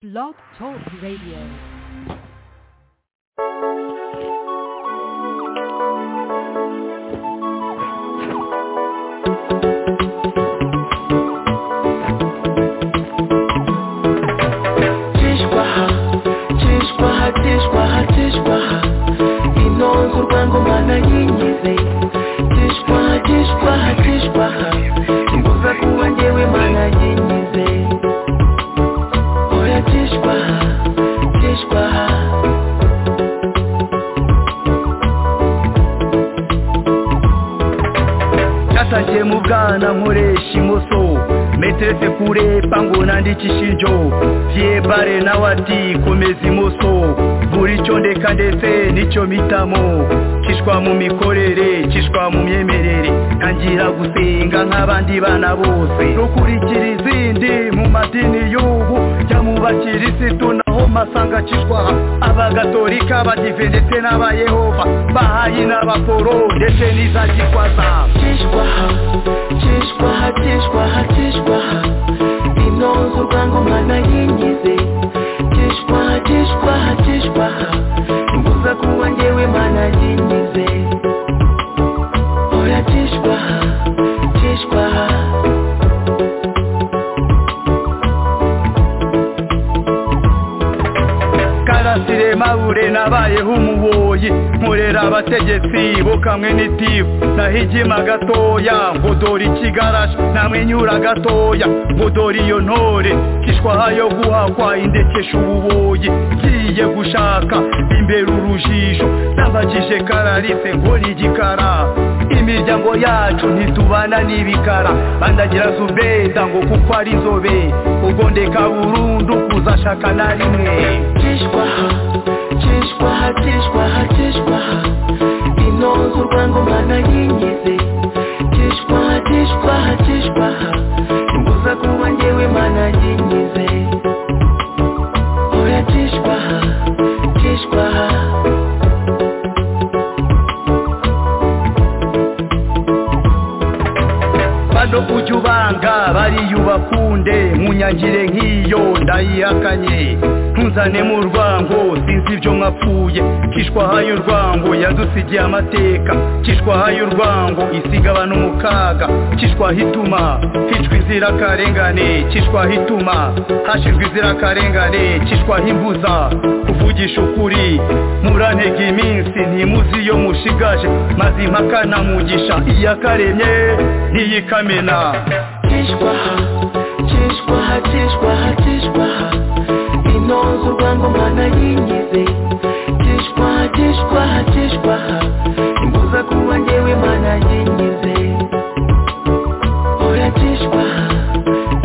Blog Talk Radio. inonze urwangoma nanyigize tishwaha tishwaha tishwaha imbuza kuba ngewe mana nyigize oya tishwaha tishwaha cyatangiye mu bwana nkoresha imoso meteretse kure pango nandika ishinjo byebare nawe ati komeza imoso buri cyo ndeka ndetse nicyo mitamo kishwa mu mikorere kishwa mu myemerere ntangira gusenga nk'abandi bana bose rukurikira izindi mu madini y'ubu jya mu bakirisitu naho masanga kishwaha abagatolika abadive ndetse n'abayehova bahayi n'abaporo ndetse n'iza gikwaza tishwaha tishwaha tishwaha tishwaha inonze urwangoma nanyigize tishwaha tishwaha tishwaha imbuza kuba ngewe mana nyigize oya tishwaha tishwaha karasire mabure nabayeho umuboyi nkorera abategetsi bo kamwe n'itifu nahigima gatoya ngo dore ikigarasha namwenyura gatoya ngo dore iyo ntore kishwaha yo guhakwa indekesha ububoyi ngiye gushaka imbere urujisho nabakije kararise ngo ni igikara imiryango yacu ntitubana n'ibikara bandagira zubeda ngo kuko ari inzobe ubwo ndeka burundu kuzashaka na rimwe tishwaha tishwaha tishwaha tishwaha inonze urwangoma nanyigize tishwaha tishwaha tishwaha imbuza kuba ngewe mana nyigize oya tishwaha tishwaha bano ujya ubanga bariya ubakunde munyagire nk'iyo ndayihakanye ntuzane mu rwango sinzi ibyo mwapfuye kishwaha y'urwango yadusigiye amateka kishwaha y'urwango isiga abantu mu kaga kishwaha ituma hicwa inzirakarengane kishwaha ituma hashirwa inzirakarengane kishwaha imbuza kuvugisha ukuri murantega iminsi ntimuzi iyo mushigaje maze impaka na mugisha iyakaremye ntiyikamena tishwaha tishwaha tishwaha tishwaha inonze urwangoma nanyigize tishwaha tishwaha tishwaha imbuza kuba ngewe mana nyigize oya tishwaha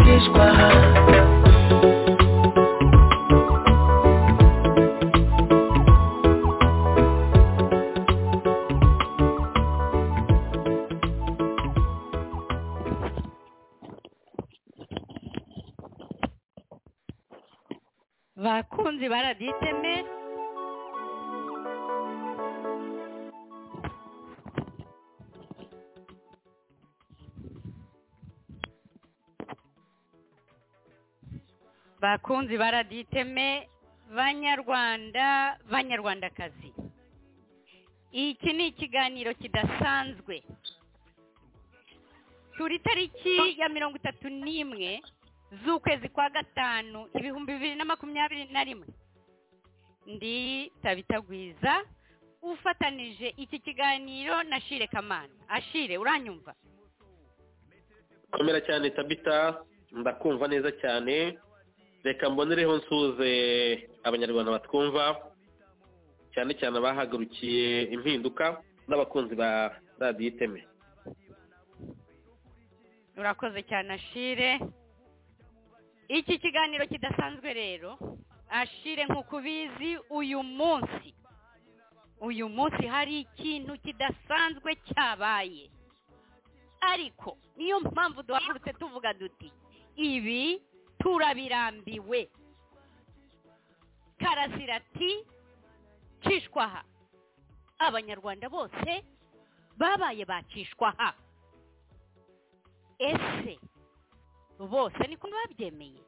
tishwaha bakunzi ba radiyo iteme bakunzi ba radiyo iteme banyarwanda banyarwandakazi iki ni ikiganiro kidasanzwe turi tariki ya mirongo itatu n'imwe z'ukwezi kwa gatanu ibihumbi bibiri na makumyabiri na rimwe ndi tabitagwiza ufatanije iki kiganiro na shire kamana ashire uranyumva komera cyane tabita ndakumva neza cyane reka mbonereho nsuze abanyarwanda batwumva cyane cyane abahagurukiye impinduka n'abakunzi ba radiyo iteme urakoze cyane ashire iki kiganiro kidasanzwe rero ashire nk'uko ubizi uyu munsi uyu munsi hari ikintu kidasanzwe cyabaye ariko niyo mpamvu duhagurutse tuvuga duti ibi turabirambiwe karasira ati cishwaha abanyarwanda bose babaye bacishwaha ese bose niko babyemeye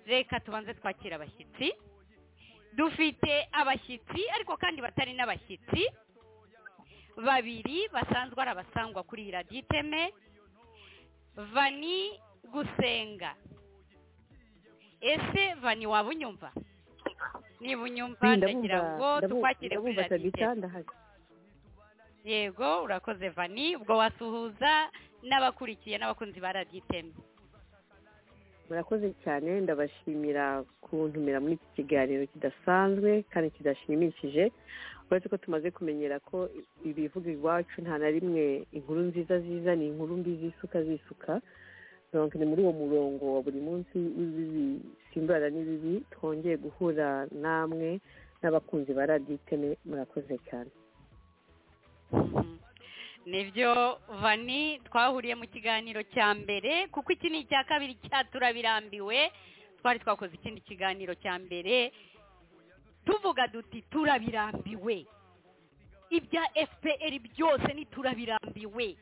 reka tubanze twakira abashyitsi dufite abashyitsi ariko kandi batari n'abashyitsi babiri basanzwe ari abasangwa kuri iyi radiyo iteme vani gusenga ese vani waba unyumva niba unyumva ndagira ngo tukwakire kuri ndabumva radiyo kabisa iteme ndahari yego urakoze vani ubwo wasuhuza n'abakurikiye n'abakunzi ba radiyo iteme murakoze cyane ndabashimira kuntumira muri iki kiganiro kidasanzwe kandi kidashimishije uretse ko tumaze kumenyera ko ibivuga iwacu nta na rimwe inkuru nziza ziza ni inkuru mbi zisuka zisuka donc ni muri uwo murongo wa buri munsi w'ibibi simbara n'ibibi twongeye guhura namwe n'abakunzi ba radiyo iteme murakoze cyane Mhm. nibyo vani twahuriye mu kiganiro cya mbere kuko iki ni icya kabiri cya turabirambiwe twari twakoze ikindi kiganiro cya mbere tuvuga duti turabirambiwe ibya fpr byose ni turabirambiwe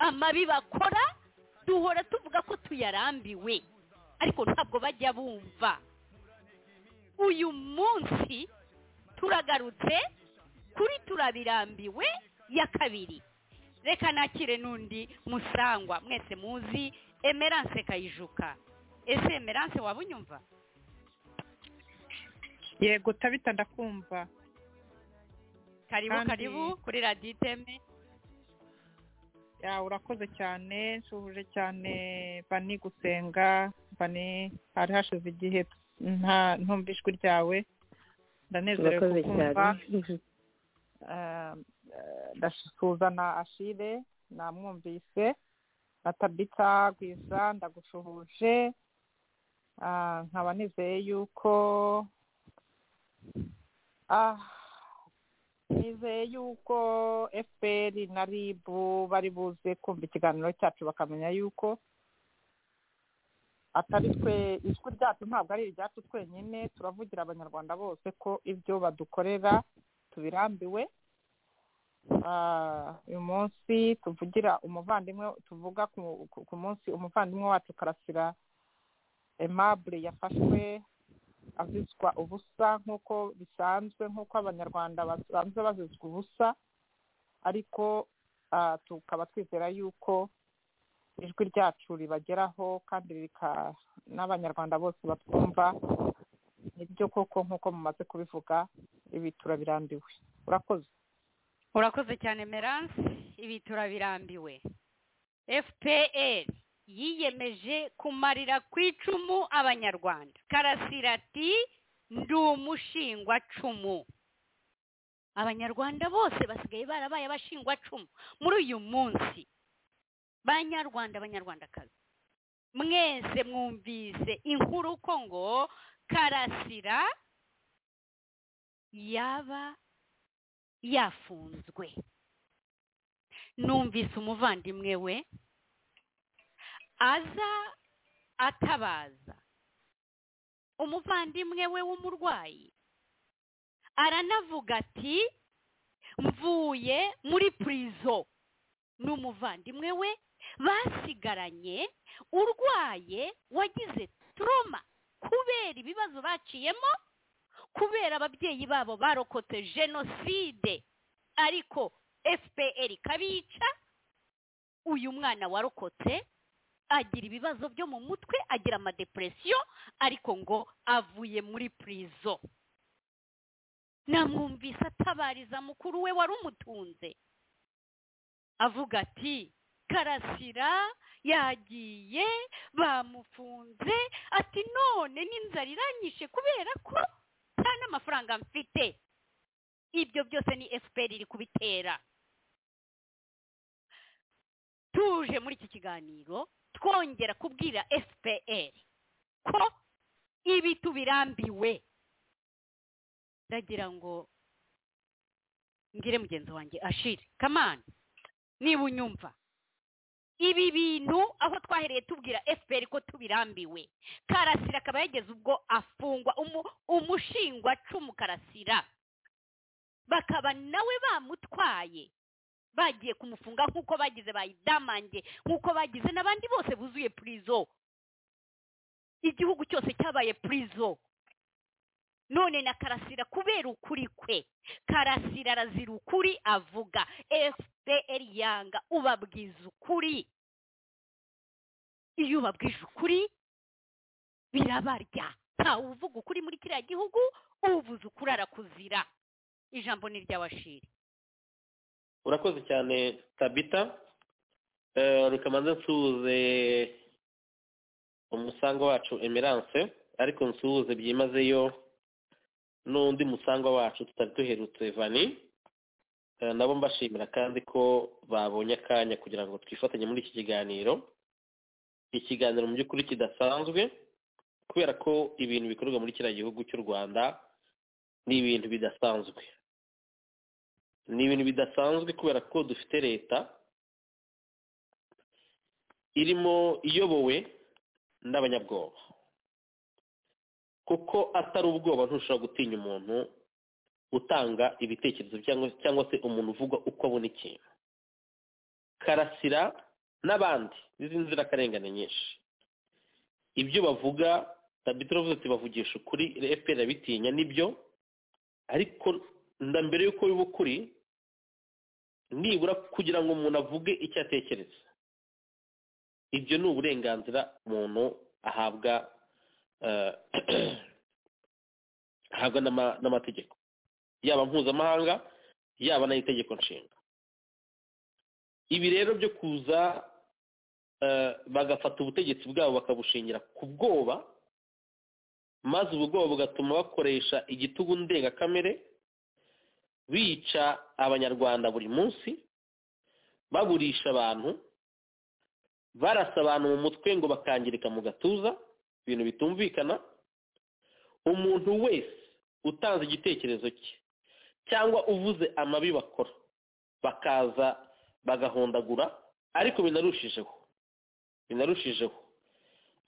amabi bakora duhora tuvuga ko tuyarambiwe ariko ntabwo bajya bumva uyu munsi turagarutse kuri turabirambiwe ya kabiri reka nakire n'undi musangwa mwese muzi emerance kayijuka ese emerance waba unyumva yego tabita ndakumva karibu Kandi- karibu kuri radiyo iteme ya urakoze cyane nshubuje cyane bani gusenga bani hari hashize igihe nta ntumva ijwi ryawe ndanezerewe murakoze kukumva cyane Eh, eh, ndasuhuza na ashire namwumvise na tabita gwiza ndagushuhuje Ah, nkaba nizeye yuko ah, nizeye yuko fpr na rib bari buze kumva ikiganiro cyacu bakamenya yuko atari twe ijwi ryacu ntabwo ari iryacu twenyine turavugira abanyarwanda bose ko ibyo badukorera tubirambiwe Ah, uyu munsi tuvugira umuvandimwe tuvuga ku- ku- ku munsi umuvandimwe wacu karasira aimable yafashwe azizwa ubusa nk'uko bisanzwe nk'uko abanyarwanda basanzwe bazizwa ubusa ariko ah, tukaba twizera yuko ijwi ryacu ribageraho kandi rika- n'abanyarwanda bose batwumva nibyo koko nk'uko mumaze kubivuga ibi turabirambiwe urakoze urakoze cyane emerance ibi turabirambiwe fpr yiyemeje kumarira ku icumu abanyarwanda karasira ati ndi umushingwacumu abanyarwanda bose basigaye barabaye abashingwacumu muri uyu munsi banyarwanda abanyarwandakazi mwese mwumvise inkuru ko ngo karasira yaba yafunzwe numvise umuvandimwe we aza atabaza umuvandimwe we w'umurwayi aranavuga ati mvuye muri purizo n'umuvandimwe we basigaranye urwaye wagize turoma kubera ibibazo baciyemo kubera ababyeyi babo barokotse jenoside ariko fpr ikabica uyu mwana warokotse agira ibibazo byo mu mutwe agira amadepresiyo ariko ngo avuye muri purizo namwumvise atabariza mukuru we wari umutunze avuga ati karasira yagiye bamufunze ati none n'inzara iranyishe kubera ko nta n'amafaranga mfite ibyo byose ni fpr iri kubitera tuje muri iki kiganiro twongera kubwira fpr ko ibi tubirambiwe ndagira ngo ngire mugenzi wanjye ashire kamani niba unyumva ibi bintu aho twahereye tubwira fpr ko tubirambiwe karasira akaba yageze ubwo afungwa umu- umushingwacumu karasira bakaba nawe bamutwaye bagiye kumufunga nk'uko bagize bayidamange nk'uko bagize n'abandi bose buzuye purizo igihugu cyose cyabaye purizo none na karasira kubera ukuri kwe karasira arazira ukuri avuga fpr yanga ubabwiza ukuri iyo ubabwije ukuri birabarya ntawe uvuga ukuri muri kiriya gihugu ubuze ukuri arakuzira ijambo ni ry'abashiri urakoze cyane tabita Eh, reka mbanze nsuhuze umusanga wacu emerance ariko nsuhuze byimazeyo n'undi musangwa wacu tutari duherutse vani Eh, nabo mbashimira kandi ko babonye akanya kugira ngo twifatanye muri iki kiganiro ikiganiro mu by'ukuri kidasanzwe kubera ko ibintu bikorerwa muri kiriya gihugu cy'u rwanda ni ibintu bidasanzwe ni ibintu bidasanzwe kubera ko dufite leta irimo iyobowe n'abanyabwoba kuko atari ubwoba ntushobora gutinya umuntu utanga ibitekerezo cyangwa cyangwa se umuntu uvuga uko abona ikintu karasira n'abandi n'izindi nzirakarengane nyinshi ibyo bavuga tabitiro avuze ati bavugisha ukuri fpr irabitinya nibyo ariko nda mbere y'uko biba ukuri nibura kugira ngo umuntu avuge icyo atekereza ibyo ni uburenganzira umuntu ahabwa eh, ahabwa n'ama- n'amategeko yaba mpuzamahanga yaba n'ay'itegeko nshinga ibi rero byo kuza eh, bagafata ubutegetsi bwabo bakabushingira ku bwoba maze ubwo bwoba bugatuma bakoresha igitugu ndengakamere bica abanyarwanda buri munsi baburisha abantu barasa abantu mu mutwe ngo bakangirika mu gatuza ibintu bitumvikana umuntu wese utanze igitekerezo cye cyangwa uvuze amabi bakora bakaza bagahondagura ariko binarushijeho binarushijeho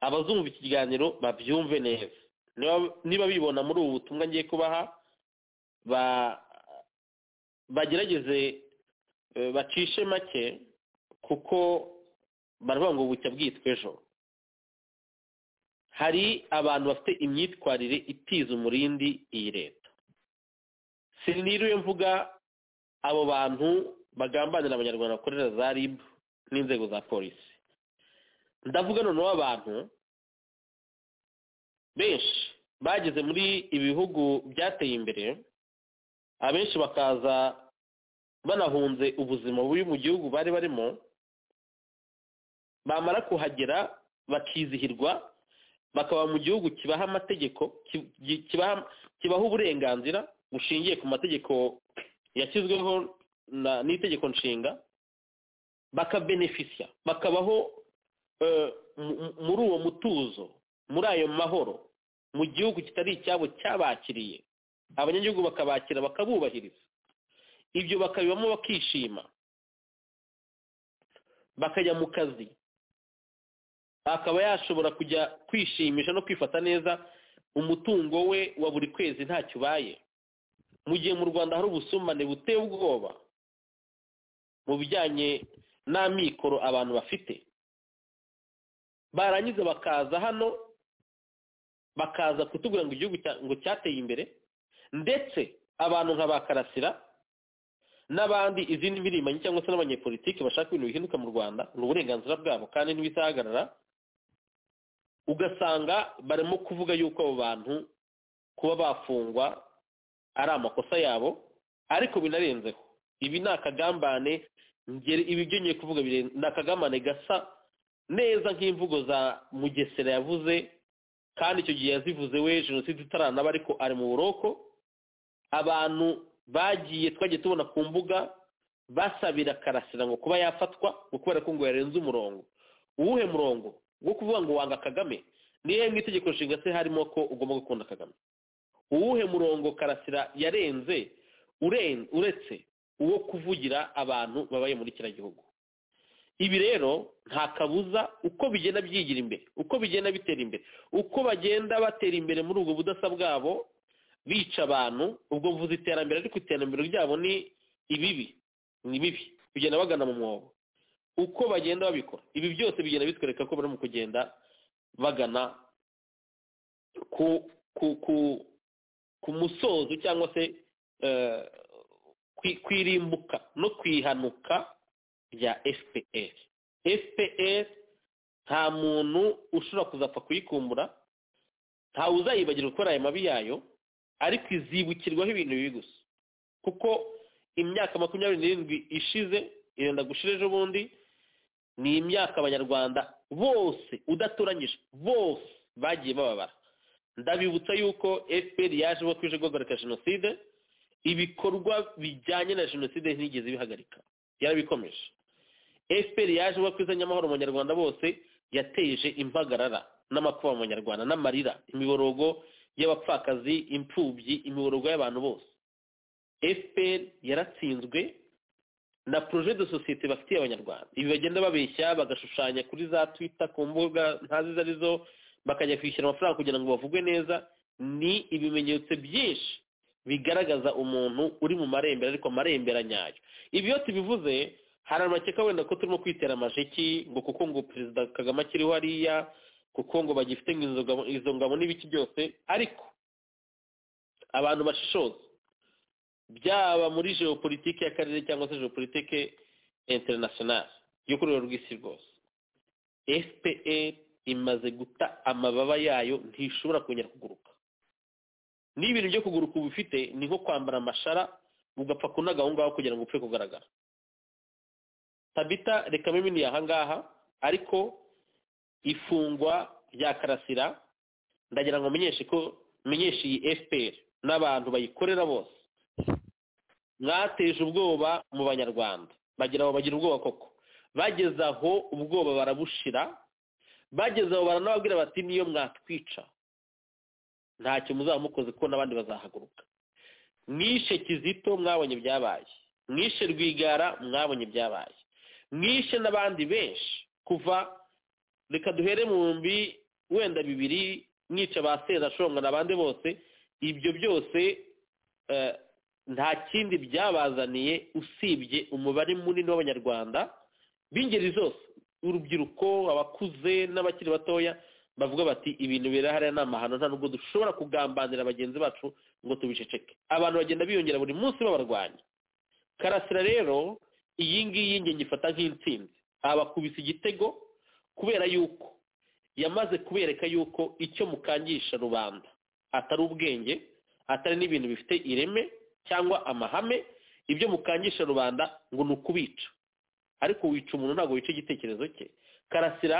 abazumva iki kiganiro babyumve neza Niba- niba bibona muri ubu butumwa ngiye kubaha ba- bagerageze eh, bacishe make kuko baravuga ngo bucya bwitwa ejo hari abantu bafite imyitwarire itiza umurindi iyi leta siniriwe mvuga abo bantu bagambanira abanyarwanda bakorera za rib n'inzego za polisi ndavuga noneho abantu benshi bageze muri ibi bihugu byateye imbere abenshi bakaza banahunze ubuzima bubi mu gihugu bari barimo bamara kuhagera bakizihirwa bakaba mu gihugu kibaha amategeko ki- gi- kibaha kibaha uburenganzira bushingiye ku mategeko yashyizweho na- n'itegeko nshinga bakabenefisya bakabaho eh, mu- mu- muri uwo mutuzo muri ayo mahoro mu gihugu kitari icyabo cyabakiriye abanyagihugu bakabakira bakabubahiriza ibyo bakabibamo bakishima bakajya mu kazi akaba yashobora kujya kwishimisha no kwifata neza umutungo we wa buri kwezi ntacyo ubaye mu gihe mu rwanda hari ubusumbane buteye ubwoba mu bijyanye n'amikoro abantu bafite barangiza bakaza hano bakaza kutubwira ngo igihugu cya- ngo cyateye imbere ndetse abantu nka ba karasira n'abandi izindi mpirimbanyi cyangwa se n'abanyepolitiki bashaka ibintu bihinduka mu rwanda ni uburenganzira bwabo kandi ntibizahagarara ugasanga barimo kuvuga yuko abo bantu kuba bafungwa ari amakosa yabo ariko binarenzeho ibi ni akagambane ngere- ibi byo ngiye kuvuga biren- ni akagambane gasa neza nk'imvugo za mugesera yavuze kandi icyo gihe yazivuze we jenoside itaranaba ariko ari mu buroko abantu bagiye twagiye tubona ku mbuga basabira karasira ngo kuba yafatwa ngo kubera ko ngo yarenze umurongo uwuhe murongo wo kuvuga ngo wanga kagame niyo mu itegeko nshinga se harimo ko ugomba gukunda kagame uwuhe murongo karasira yarenze uren- uretse uwo kuvugira abantu babaye muri kiriya gihugu ibi rero nta kabuza uko bigenda byigira imbere uko bigenda bitera imbere uko bagenda batera imbere muri ubwo budasa bwabo bica abantu ubwo mvuze iterambere ariko iterambere ryabo ni ibibi ni bibi bigenda bagana mu mwobo uko bagenda babikora ibi byose bigenda bitwereka ko barimo kugenda bagana ku ku ku ku musozo cyangwa se eh, kwi- kwirimbuka no kwihanuka rya fpr fpr nta muntu ushobora kuzapfa kuyikumbura ntawe uzayibagirwa gukora ayo mabi yayo ariko izibukirwaho ibintu bibi gusa kuko imyaka makumyabiri n'irindwi ishize irenda gushira ejo bundi ni imyaka abanyarwanda bose udatoranyije bose bagiye bababara ndabibutsa yuko fpr yaje uko ije guhagarika jenoside ibikorwa bijyanye na jenoside ntigeze bihagarika yarabikomeje fpr yaje uko izanye amahoro mu banyarwanda bose yateje impagarara n'amakuba mu banyarwanda n'amarira imiborogo y'abapfakazi imfubyi imiborogo y'abantu bose fpr yaratsinzwe na projet de societe bafitiye abanyarwanda ibi bagenda babeshya bagashushanya kuri za twitter ku mbuga ntazi izo ari zo bakajya kwishyura amafaranga kugira ngo bavugwe neza ni ibimenyetso byinshi bigaragaza umuntu uri mu marembera ariko amarembera nyayo ibi iyo tubivuze hari amakeka wenda ko turimo kwitera amajeki ngo kuko ngo perezida kagame akiriho hariya kuko ngo bagifite ngo izo ngabo- izo ngabo n'ibiki byose ariko abantu bashishoza byaba muri geopolitike y'akarere cyangwa se geopolitike international yo ku rwego rw'isi rwose fpr imaze guta amababa yayo ntishobora kongera kuguruka niba ibintu byo kuguruka uba ufite ni nko kwambara amashara ugapfa kunaga aho ngaho kugira ngo upfe kugaragara tabita reka mimini aha ngaha ariko ifungwa rya karasira ndagira ngo menyeshe ko menyeshe iyi fpr n'abantu bayikorera bose mwateje ubwoba mu banyarwanda bagira ngo bagira ubwoba koko bageze aho ubwoba barabushira bageze aho baranababwira bati niyo mwatwica ntacyo muzaba mukoze kuko n'abandi bazahaguruka mwishe kizito mwabonye byabaye mwishe rwigara mwabonye byabaye mwishe n'abandi benshi kuva reka duhere mu bihumbi wenda bibiri mwica ba sezashonga n'abandi bose ibyo byose eh, nta kindi byabazaniye usibye umubare munini w'abanyarwanda b'ingeri zose urubyiruko abakuze n'abakiri batoya bavuga bati ibintu birahariya ni amahano nta nubwo dushobora kugambanira bagenzi bacu ngo tubiceceke abantu bagenda biyongera buri munsi babarwanya karasira rero iyi ngiyi nge ngifata nk'intsinzi abakubise igitego kubera yuko yamaze kubereka yuko icyo mukangisha rubanda atari ubwenge atari n'ibintu bifite ireme cyangwa amahame ibyo mukangisha rubanda ngo ni ukubica ariko wica umuntu ntabwo wica igitekerezo cye karasira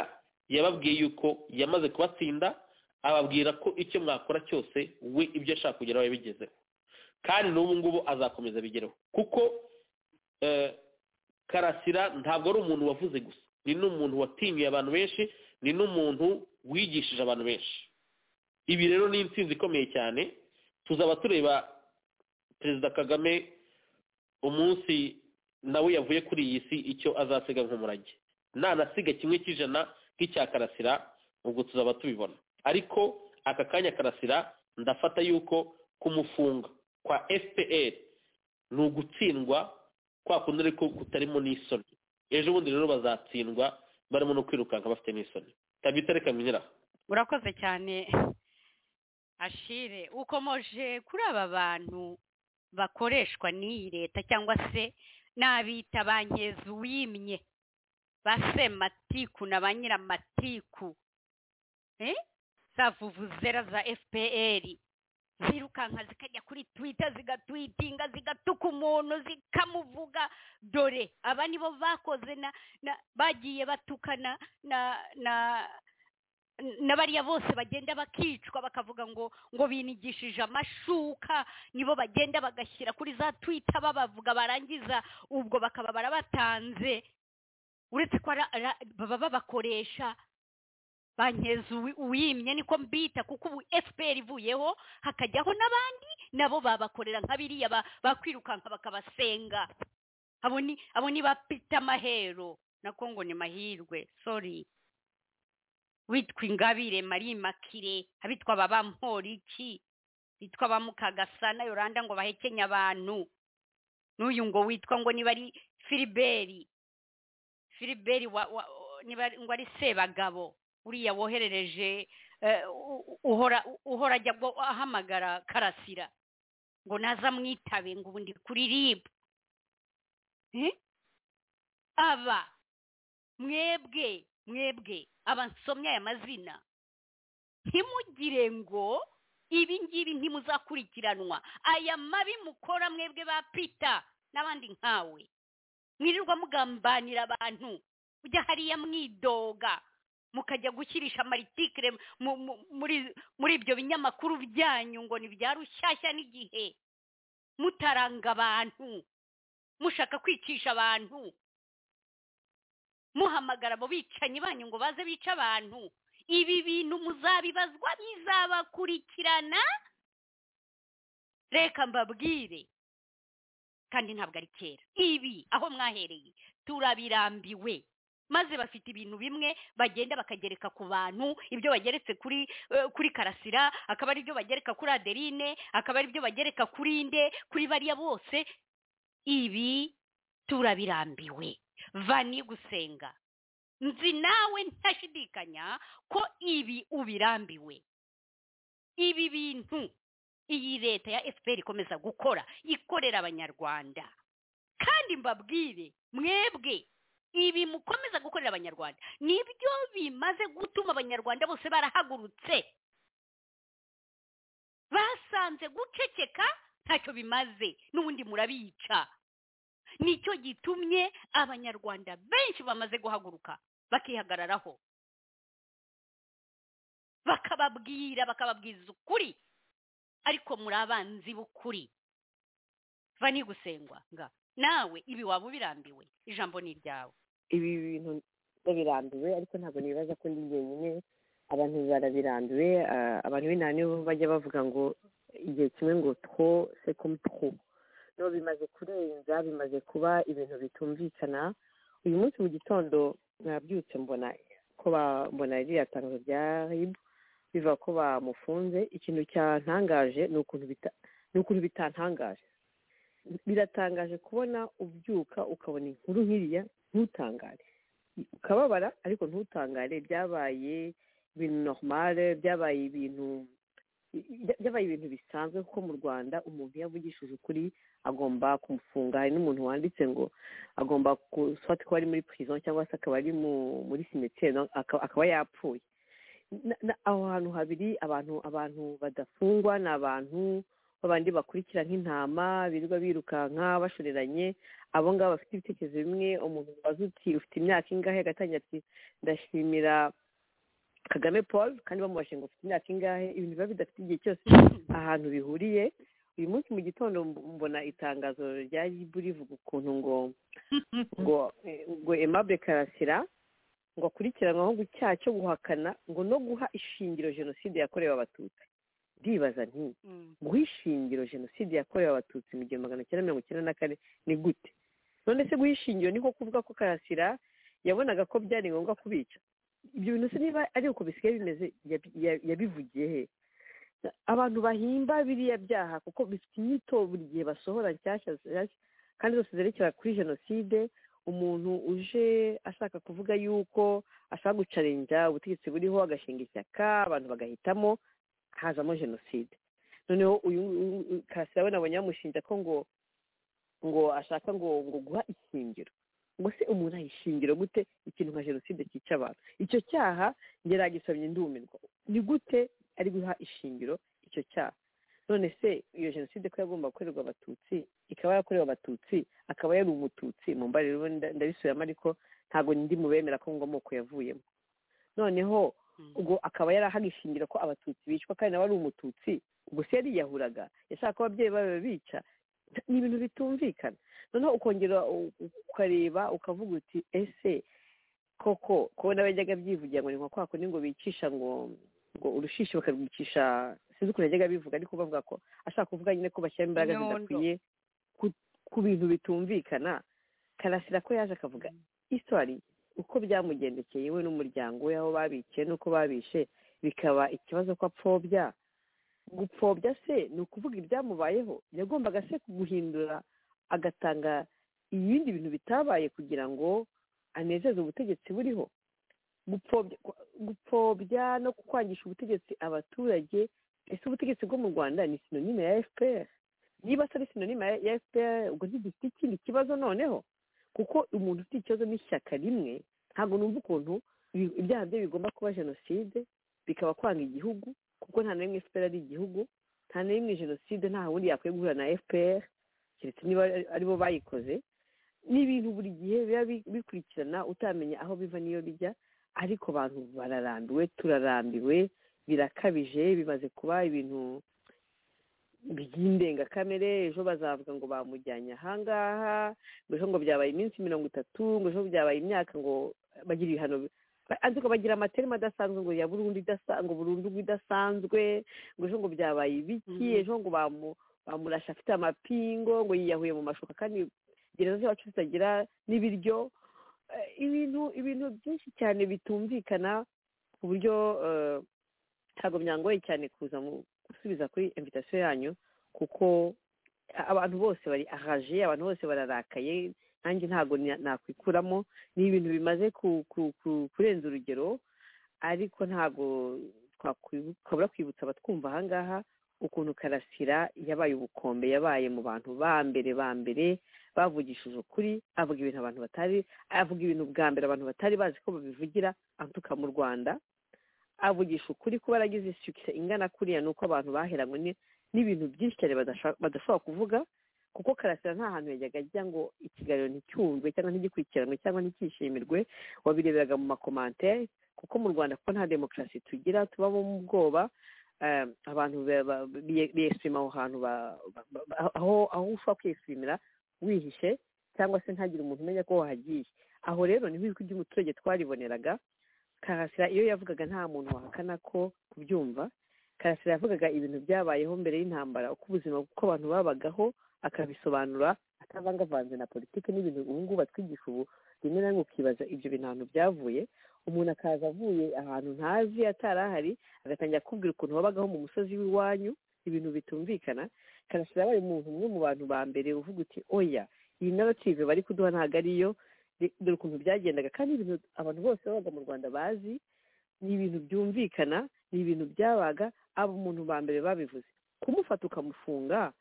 yababwiye yuko yamaze kubatsinda ababwira ko icyo mwakora cyose we ibyo ashaka kugeraho yabigezeho kandi n'ubu ngubu azakomeza abigereho kuko eh, karasira ntabwo ari umuntu wavuze gusa ni n'umuntu watinyuye abantu benshi ni n'umuntu wigishije abantu benshi ibi rero ni intsinzi ikomeye cyane tuzaba tureba perezida kagame umunsi nawe yavuye kuri iyi si icyo azasiga nk'umurage nanasiga kimwe cy'ijana nk'icya karasira ubwo tuzaba tubibona ariko aka kanya karasira ndafata yuko kumufunga kwa fpr ni ugutsindwa kwa kundi ariko kutarimo n'isoni ejo bundi rero bazatsindwa barimo no kwirukanka bafite n'isoni tabita reka mwinyiraho urakoze cyane ashire ukomoje kuri aba bantu bakoreshwa n'iyi leta cyangwa se n'abita ba nkezuwimye ba sematiku na ba nyiramatiku eh? za vuvuzera za fpr zirukanka zikajya kuri twita zigatwitinga zigatuka umuntu zikamuvuga dore aba nibo bakoze na, na bagiye batukana na na na bariya bose bagenda bakicwa bakavuga ngo ngo binigishije amashuka nibo bagenda bagashyira kuri za twita babavuga barangiza ubwo bakaba barabatanze uretse ko ara- ara- baba babakoresha bankeza uwi- uwimye niko mbita kuko ubu fpr ivuyeho hakajyaho n'abandi nabo babakorera nka biriya ba- bakwirukanka bakabasenga abo ni abo ni ba Peter mahero nako ngo ni mahirwe sorry witwa ingabire marie makire abitwa babamporiki bitwa bamukagasana yoranda ngo bahekenya abantu n'uyu ngo witwa ngo niba ari filiberi filiberi wa, wa, niba ari- ngo ari sebagabo uriya woherereje eh, u- uhora uhora ajya ngo ahamagara karasira ngo naze amwitabe ngo ubu ndi kuri ribu Eh? aba mwebwe mwebwe abansomye aya mazina ntimugire ngo ibi ngibi ntimuzakurikiranwa aya mabi mukora mwebwe ba pita n'abandi nkawe mwirirwa mugambanira abantu ujya hariya mwidoga mukajya gushyirisha amaritikire mu- mu- muri muri ibyo binyamakuru byanyu ngo ni bya rushyashya n'igihe mutaranga abantu mushaka kwicisha abantu muhamagara abo bicanyi banyu ngo baze bice abantu ibi bintu muzabibazwa bizabakurikirana reka mbabwire kandi ntabwo ari kera ibi aho mwahereye turabirambiwe maze bafite ibintu bimwe bagenda bakagereka ku bantu ibyo bageretse kuri eh, kuri karasira akaba ari byo bagereka kuri adeline akaba ari byo bagereka kuri inde kuri bariya bose ibi turabirambiwe vani gusenga nzi nawe ntashidikanya ko ibi ubirambiwe ibi bintu iyi leta ya fpr ikomeza gukora ikorera abanyarwanda kandi mbabwire mwebwe ibi mukomeza gukorera abanyarwanda nibyo bimaze gutuma abanyarwanda bose barahagurutse basanze guceceka ntacyo bimaze n'ubundi murabica nicyo gitumye abanyarwanda benshi bamaze guhaguruka bakihagararaho bakababwira bakababwiza ukuri ariko muri abanzi b'ukuri va nigusengwa nga nawe ibi waba ubirambiwe ijambo ni iryawe ibi bintu babirambiwe ariko ntabwo nibaza ko ndi jyenyine abantu barabirambiwe ah, abantu b'intara nibo bajya bavuga ngo igihe kimwe ngo tro se comme tro no bimaze kurenza bimaze kuba ibintu bitumvikana uyu munsi mu gitondo nabyutse mbona ko ba- mbona ririya tangazo rya ribu biva ko bamufunze ikintu cyantangaje ni ukuntu bita- ni ukuntu bitantangaje biratangaje kubona ubyuka ukabona inkuru nk'iriya ntutangare ukababara ariko ntutangare byabaye ibintu normale byabaye ibintu bya- byabaye ibintu bisanzwe kuko mu rwanda umuntu iyo avugishije ukuri agomba kumufunga hari n'umuntu wanditse ngo agomba gufata ko ari muri prison cyangwa se akaba ari mu- muri simeteri akaba yapfuye Na- na- aho hantu habiri abantu abantu badafungwa ni abantu babandi bakurikira nk'intama birirwa birukanka bashoreranye abo ngabo bafite ibitekerezo bimwe umuntu ubaza uti ufite imyaka ingahe agatangira ati ndashimira kagame paul kandi bamubajije ngo ufite imyaka ingahe ibintu biba bidafite igihe cyose ahantu bihuriye uyu munsi mu gitondo mb- mbona itangazo rya ribu rivuga ukuntu ngo ngo eh, ngo aimable karasira ngo akurikiranwaho icyaha cyo guhakana ngo no guha ishingiro jenoside yakorewe abatutsi ndibaza nti Mm. guha ishingiro jenoside yakorewe abatutsi mu gihumbi magana cyenda mirongo icyenda na kane ni gute none se guha ishingiro ni nko kuvuga ko karasira yabonaga ko byari ngombwa kubica ibyo bintu se niba ari uko bisigaye bimeze yabi- ya- yabivugiye he abantu bahimba biriya byaha kuko bifite inyito buri gihe basohora nshyashya nshyashya kandi zose zerekera kuri jenoside umuntu uje ashaka kuvuga yuko ashaka gucarinja ubutegetsi buriho agashinga ishyaka abantu bagahitamo hazamo jenoside noneho uyu uyu- uyu- karasira we nabonye bamushinja ko ngo ngo ashaka ngo ngo guha ishingiro ngo se umuntu ayishingiro gute ikintu nka jenoside cyica abantu icyo cyaha ngeragisomye ndumirwa ni gute ari guha ishingiro icyo cyaha none se iyo jenoside ko yagomba gukorerwa abatutsi ikaba yarakorewe abatutsi akaba yari umututsi mu mbariro nda- ndabisubiramo ariko ntabwo ndi mu bemera ko ngo amoko yavuyemo noneho Mm. ubwo akaba yarahagishingira ko abatutsi bicwa kandi nawe ari umututsi ubwo se yariyahuraga yashaka ko ababyeyi babe bica ni ibintu bitumvikana noneho ukongera u- u- ukareba ukavuga uti ese koko ko nawe yajyaga abyivugira ngo ni nka kwa kundi ngo bicisha ngo ngo urushishi bakarwicisha sinzi ukuntu yajyaga abivuga ariko bavuga ko ashaka kuvuga nyine ko bashyira imbaraga Inyondo. zidakwiye ku- ku bintu bitumvikana karasira ko yaje akavuga isitwari uko byamugendekeye we n'umuryango we aho babikiye n'uko babishe bikaba ikibazo ko apfobya gupfobya se ni ukuvuga ibyamubayeho yagombaga se guhindura agatanga ibindi bintu bitabaye kugira ngo anezeze ubutegetsi buriho gupfobya gupfobya no kwangisha ubutegetsi abaturage ese ubutegetsi bwo mu rwanda ni sinonime ya fpr niba atari sinonime ya fpr ubwo ntidufite ikindi kibazo noneho kuko umuntu ufite ikibazo n'ishyaka rimwe ntabwo numva ukuntu ibi- ibyaha bye bigomba kuba jenoside bikaba kwanga igihugu kuko nta na rimwe fpr ari igihugu nta na rimwe jenoside nta wundi yakwiye guhura na fpr keretse niba ari- aribo bayikoze ni ibintu buri gihe biba bi- bikurikirana utamenya aho biva n'iyo bijya ariko abantu bararambiwe turarambiwe birakabije bimaze kuba ibintu by'indengakamere ejo bazavuga ngo bamujyanye ahangaha ngo ejo ngo byabaye iminsi mirongo itatu ngo ejo byabaye imyaka ngo bagira ibihano bi- ba- ariko bagira amaterima adasanzwe ngo ya burundu idasa- ngo burundu ngo idasanzwe ngo ejo ngo byabaye ibiki ejo ngo bamu bamurashe afite amapingo ngo yiyahuye mu mashuka kandi gereza z'iwacu zitagira n'ibiryo Eh, ibintu ibintu byinshi cyane bitumvikana ku buryo eh, ntabwo byangoye cyane kuza mu- gusubiza kuri invitasiyo yanyu kuko a- abantu bose bari ahaje abantu bose bararakaye nanjye ntabwo nya- nakwikuramo ni ibintu bimaze ku- ku- ku- kurenza urugero ariko ntabwo twakwibu- twabura kwibutsa abatwumva ahangaha ukuntu karasira yabaye ubukombe yabaye mu bantu ba mbere ba mbere bavugishije ukuri avuga ibintu abantu batari avuga ibintu bwa mbere abantu batari bazi ko babivugira antuka mu rwanda avugisha ukuri kuba yaragize ishyushye ingana kuriya ni uko abantu baheranywe ni- n'ibintu byinshi cyane badasha- badashobora kuvuga kuko karasira nta hantu yajyaga ajya ngo ikiganiro nticyumvwe cyangwa ntigikurikiranwe cyangwa nticyishimirwe wabireberaga mu makomantere kuko mu rwanda kuko nta demokarasi tugira tubamo mu bwoba eh, abantu ba- ba- biye- biyesirima aho hantu ba- ba- ba- aho aho ushobora kwiyesirimira wihishe cyangwa se ntagire umuntu umenya ko wahagiye aho rero niho ijwi ry'umuturage twariboneraga karasira iyo yavugaga nta muntu wahakana ko kubyumva karasira yavugaga ibintu byabayeho mbere y'intambara uko ubuzima uko abantu babagaho akabisobanura atavangavanze na politiki n'ibintu ubu ngubu batwigisha ubu rimwe na rimwe ukibaza ibyo bintu ahantu byavuye umuntu akaza avuye ahantu ntazi atari ahari agatangira kubwira ukuntu babagaho mu musozi w'iwanyu ibintu bitumvikana karasira yabaye umuntu umwe mu bantu ba mbere uvuga uti oya iyi narrative bari kuduha ntabwo ariyo de- dore ukuntu byagendaga kandi ibintu abantu bose babaga mu rwanda bazi ni ibintu byumvikana ni ibintu byabaga aba umuntu ba mbere babivuze kumufata ukamufunga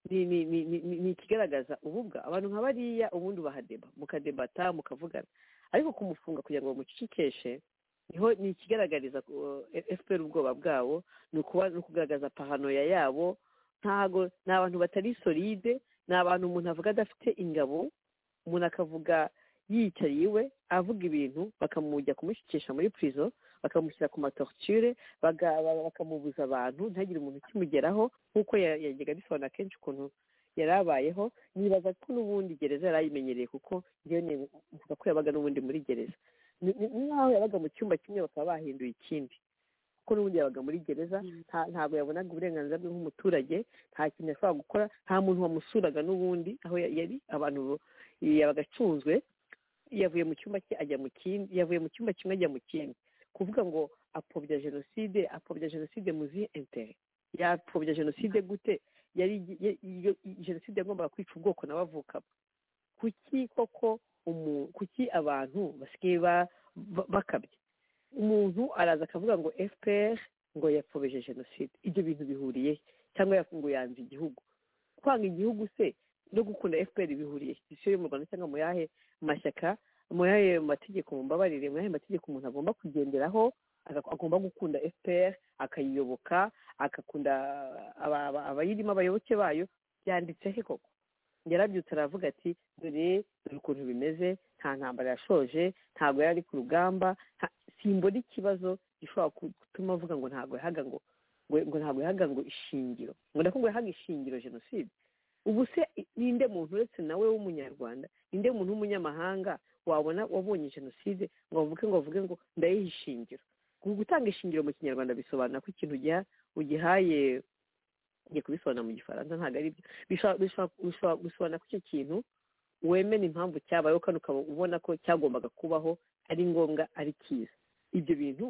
ni ni ni ni ni- ni ikigaragaza ububwa abantu nka bariya ubundi bahadeba mukadebata mukavugana ariko kumufunga kugira ngo bamucecekeshe niho ni ikigaragariza fpr ubwoba bwabo ni ukuba ni ukugaragaza pahanoya yabo ntago ni abantu batari solide ni abantu umuntu avuga adafite ingabo umuntu akavuga yiyicariye iwe avuga ibintu bakamujya kumushyikisha muri prison bakamushyira ku matorture baga- ba- bakamubuza abantu ntagire umuntu ukimugeraho nk'uko ya- yajyaga bisobanura kenshi ukuntu yari abayeho nibaza ko n'ubundi gereza yari ayimenyereye kuko njyewe ni- mvuga ko yabaga n'ubundi muri gereza Ni- ni- ni nk'aho yabaga mu cyumba kimwe bakaba bahinduye ikindi kuko n'ubundi yabaga muri gereza nta- ntabwo yabonaga uburenganzira bwe nk'umuturage nta kintu yashobora gukora nta muntu wamusuraga n'ubundi aho ya- yari abantu yabaga acunzwe yavuye mu cyumba cye ajya mu kindi yavuye mu cyumba kimwe ajya mu kindi kuvuga ngo apfobya jenoside apfobya jenoside mu zihe intere yapfobya jenoside gute yari ye- iyo- jenoside yagombaga kwica ubwoko nawe avukamo kuki koko umu- kuki abantu basigaye ba- ba- bakabya umuntu araza akavuga ngo fpr ngo yapfobije jenoside ibyo bintu bihuriye he? cyangwa ya- ngo yanze igihugu kwanga igihugu se no gukunda fpr bihuriye he? si yo yo mu rwanda cyangwa mu yahe mashyaka mu yahe mategeko mumbabarire mu yahe mategeko umuntu agomba kugenderaho aga- agomba gukunda fpr akayiyoboka agakunda aba- aba- abayirimo abayoboke bayo byanditse he koko yarabyutse aravuga ati dore dore ukuntu bimeze nta ntambara yashoje ntabwo yari ari ku rugamba nta- simbona ikibazo gishobora ku- gutuma avuga ngo ntabwo yahaga ngo ngo- ngo ntabwo yahaga ngo ishingiro ngo nako ngo yahaga ishingiro jenoside ubu se i- ninde muntu uretse nawe w'umunyarwanda ninde muntu w'umunyamahanga wabona wabonye jenoside ngo avuge ngo avuge ngo ndayiha ishingiro ubu gutanga ishingiro mu kinyarwanda bisobanura ko ikintu ugiha- ugihaye ngiye kubisobanura mu gifaransa ntabwo ari byo Bishobora- bishobora- bishobora gusobanura ko icyo kintu wemera impamvu cyabayeho kandi ukaba ubona ko cyagombaga kubaho ari ngombwa ari cyiza ibyo bintu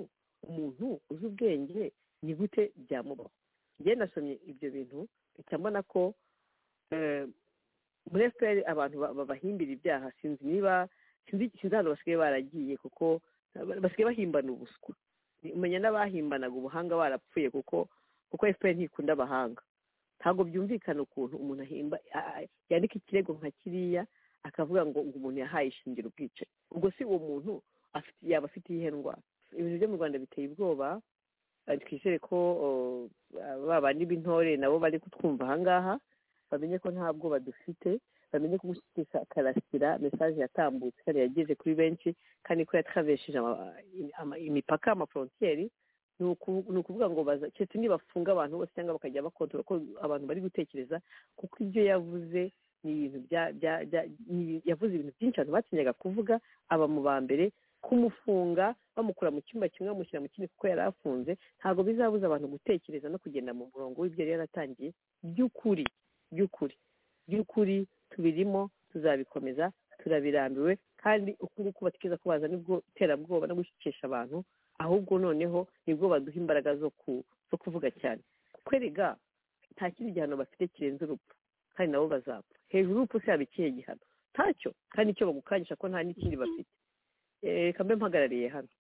umuntu uzi ubwenge ni gute byamubaho njyewe nasomye ibyo bintu mpita mbona ko eh, muri fpr abantu ba- babahimbira ibyaha sinzi niba sinzi sinzi ahantu basigaye baragiye kuko basigaye bahimbana ubuswa umenya n'abahimbanaga ubuhanga barapfuye kuko kuko efuperi ntikunda abahanga ntabwo byumvikana ukuntu umuntu ahimba a- a- yandika ikirego nka kiriya akavuga ngo ngo umuntu yahaye ishingiro ubwicanyi ubwo si uwo muntu afite yaba afite iyihe ndwara ibintu byo mu rwanda biteye ubwoba eh, twizere ko o, ba bandi b'intore nabo bari kutwumva ahangaha bamenye ko nta bwoba dufite bamenye ko gushyikirisha akarasira mesaje yatambutse kandi yageze kuri benshi kandi ko yatravesheje ama- ama- imipaka amafrontiyeri ni uku- ni ukuvuga ngo baza keretse nibafunga abantu bose cyangwa bakajya bakontora ko abantu bari gutekereza kuko ibyo yavuze ni ibintu bya- bya- bya- ni- yavuze ibintu byinshi abantu batinyaga kuvuga aba mu ba mbere kumufunga bamukura mu cyumba kimwe bamushyira mu kindi kuko yari afunze ntabwo bizabuza abantu gutekereza no kugenda mu murongo w'ibyo yari yaratangiye by'ukuri by'ukuri by'ukuri tubirimo tuzabikomeza turabirambiwe kandi ukuri kubatikeza kubaza nibwo iterabwoba no gushikisha abantu ahubwo noneho nibwo baduha imbaraga zo ku zo kuvuga cyane kuko erega nta kindi gihano bafite kirenze urupfu kandi nabo bazapfa hejuru y'urupfu se haba ikihe gihano ntacyo kandi icyo bagukanyisha ko nta n'ikindi bafite Eh, reka mbe mpagarariye hano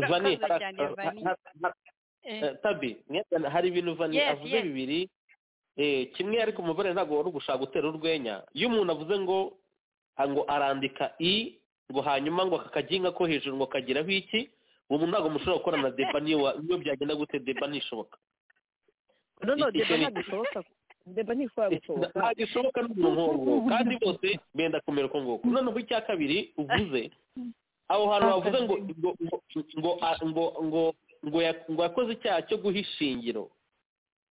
vani Urakoze cyane, Vani. Eh, Eh, tabi mwebwe hari ibintu vani Yes, avuze yes. bibiri eh, kimwe ariko umuvare ntabwo wari ugushaka gutera urwenya iyo umuntu avuze ngo ah, ngo arandika i ngo hanyuma ngo aka kaginga ko hejuru ngo kagiraho iki uwo muntu ntabwo mushobora gukora na deba niyo wa- niyo byagenda gute deba ntishoboka no no Iki deba kintu- ntabwo ishoboka deba ntishobora gusohoka ntabwo ishoboka n'umuntu nk'uwo kandi bose benda kumera uko nguko noneho icya kabiri uvuze aho hantu bavuze ngo ngo ngo ngo- ngo ngo ngo ya- ngo yakoze icyaha cyo guha ishingiro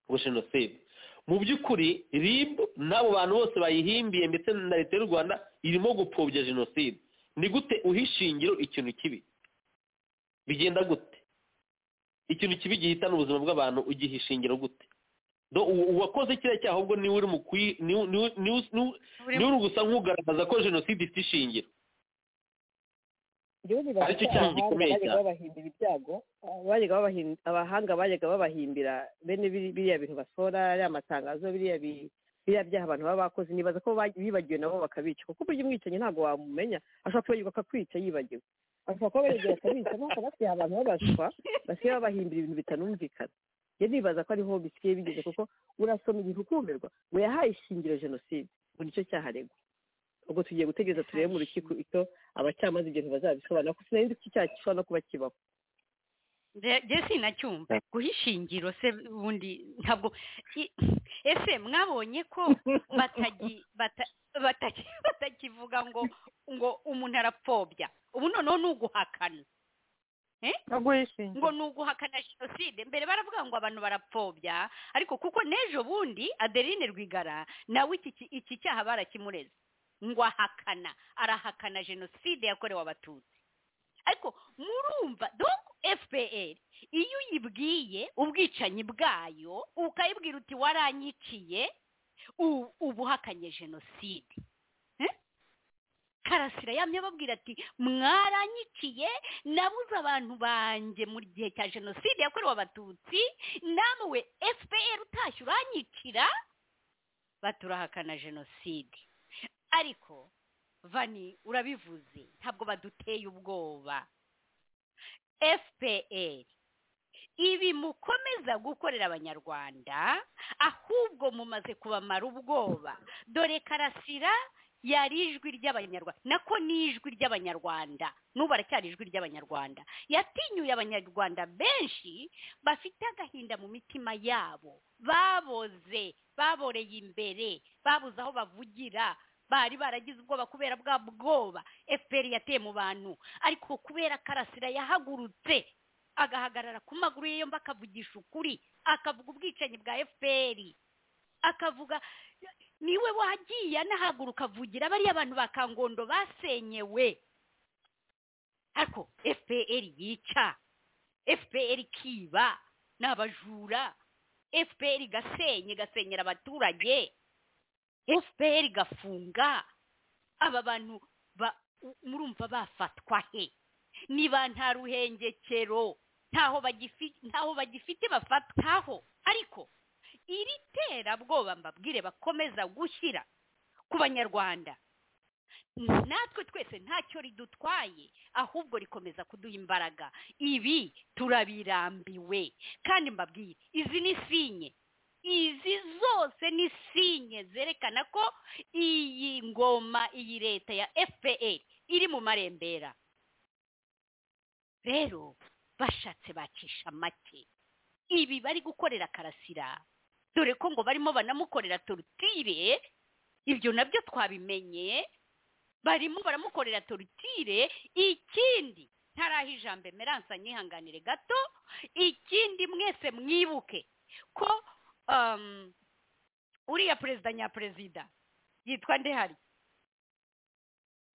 ngo jenoside mu by'ukuri rib n'abo bantu bose bayihimbiye ndetse na leta y'u rwanda irimo gupfobya jenoside ni gute uha ishingiro ikintu kibi bigenda gute ikintu kibi gihitana ubuzima bw'abantu ugiha ishingiro gute Do u- uwakoze kiriya cyaha ahubwo niwe uri mu kuyi- niwe- niwe- niwe- niwe- uri niwe uri gusa nk'ugaragaza ko jenoside ifite ishingiro Njyewe nibaza Aricyo ko cyaha abahanga gikomeye bajyaga cyane. babahimbira ibyago bajyaga babahin- abahanga bajyaga babahimbira bene biri- biriya bintu basora ariya matangazo biriya bi- biriya byaha abantu baba bakoze nibaza ko ba- bibagiwe nabo bakabica kuko burya umwicanyi ntabwo wamumenya ashobora kwibagirwa akakwica yibagiwe ashobora kuba yegera akabica nuko basigaye abantu babaswa basigaye babahimbira ibintu bitanumvikana njye nibaza ko ariho bisigaye bigeze kuko urasoma igihe ukumirwa ngo yahaye ishingiro jenoside ngo nicyo cyaha aregwa ubwo tugiye gutegereza turebe mu rukiko icyo abacamanza ibyo ntibazabisobanura kuko sinari nzi ko icyaha gishobora no kuba kibaho Nge- nge sinacyumva guha ishingiro se ubundi ntabwo i- ese mwabonye ko batagi- bata- bataki- batakivuga ngo ngo umuntu arapfobya ubu noneho ni uguhakana no guhishingira ngo ni uguhakana jenoside mbere baravuga ngo abantu barapfobya ariko kuko n'ejo bundi adeline rwigara nawe iki ki- iki cyaha barakimureze ngo ahakana arahakana jenoside yakorewe abatutsi ariko murumva donc fpr iyo uyibwiye ubwicanyi bwayo ukayibwira uti waranyiciye u- uba uhakanye jenoside Eh? karasira yamye ababwira ati mwaranyiciye nabuze abantu banjye mu gihe cya jenoside yakorewe abatutsi namwe fpr utashye uranyicira baturahakana jenoside ariko vani urabivuze ntabwo baduteye ubwoba fpr ibi mukomeza gukorera abanyarwanda ahubwo mumaze kubamara ubwoba dore karasira yari ijwi ry'abanyarwanda nako ni ijwi ry'abanyarwanda n'ubu aracyari ijwi ry'abanyarwanda yatinyuye abanyarwanda benshi bafite agahinda mu mitima yabo baboze baboreye imbere babuze aho bavugira bari baragize ubwoba kubera bwa bwoba fpr yateye mu bantu ariko kubera karasira yahagurutse agahagarara ku maguru ye yombi akavugisha ukuri akavuga ubwicanyi bwa fpr akavuga niwe wagiye anahaguruka avugira bariya abantu ba kangondo basenyewe ariko fpr yica fpr kiba ni abajura fpr igasenye igasenyera abaturage fpr igafunga aba bantu ba- u- murumva bafatwa he niba nta ruhengekero ntaho bagifi- ntaho bagifite bafatwaho ariko iri terabwoba mbabwire bakomeza gushyira ku banyarwanda natwe twese ntacyo ridutwaye ahubwo rikomeza kuduha imbaraga ibi turabirambiwe kandi mbabwire izi ni sinye izi zose ni sinye zerekana ko iyi ngoma iyi leta ya fpr iri mu marembera rero bashatse bacisha make ibi bari gukorera karasira dore ko ngo barimo banamukorera torutire ibyo nabyo twabimenye barimo baramukorera torutire ikindi ntaraho ijambo emeransa nyihanganire gato ikindi mwese mwibuke ko um, uriya perezida nyaperezida yitwa ndehari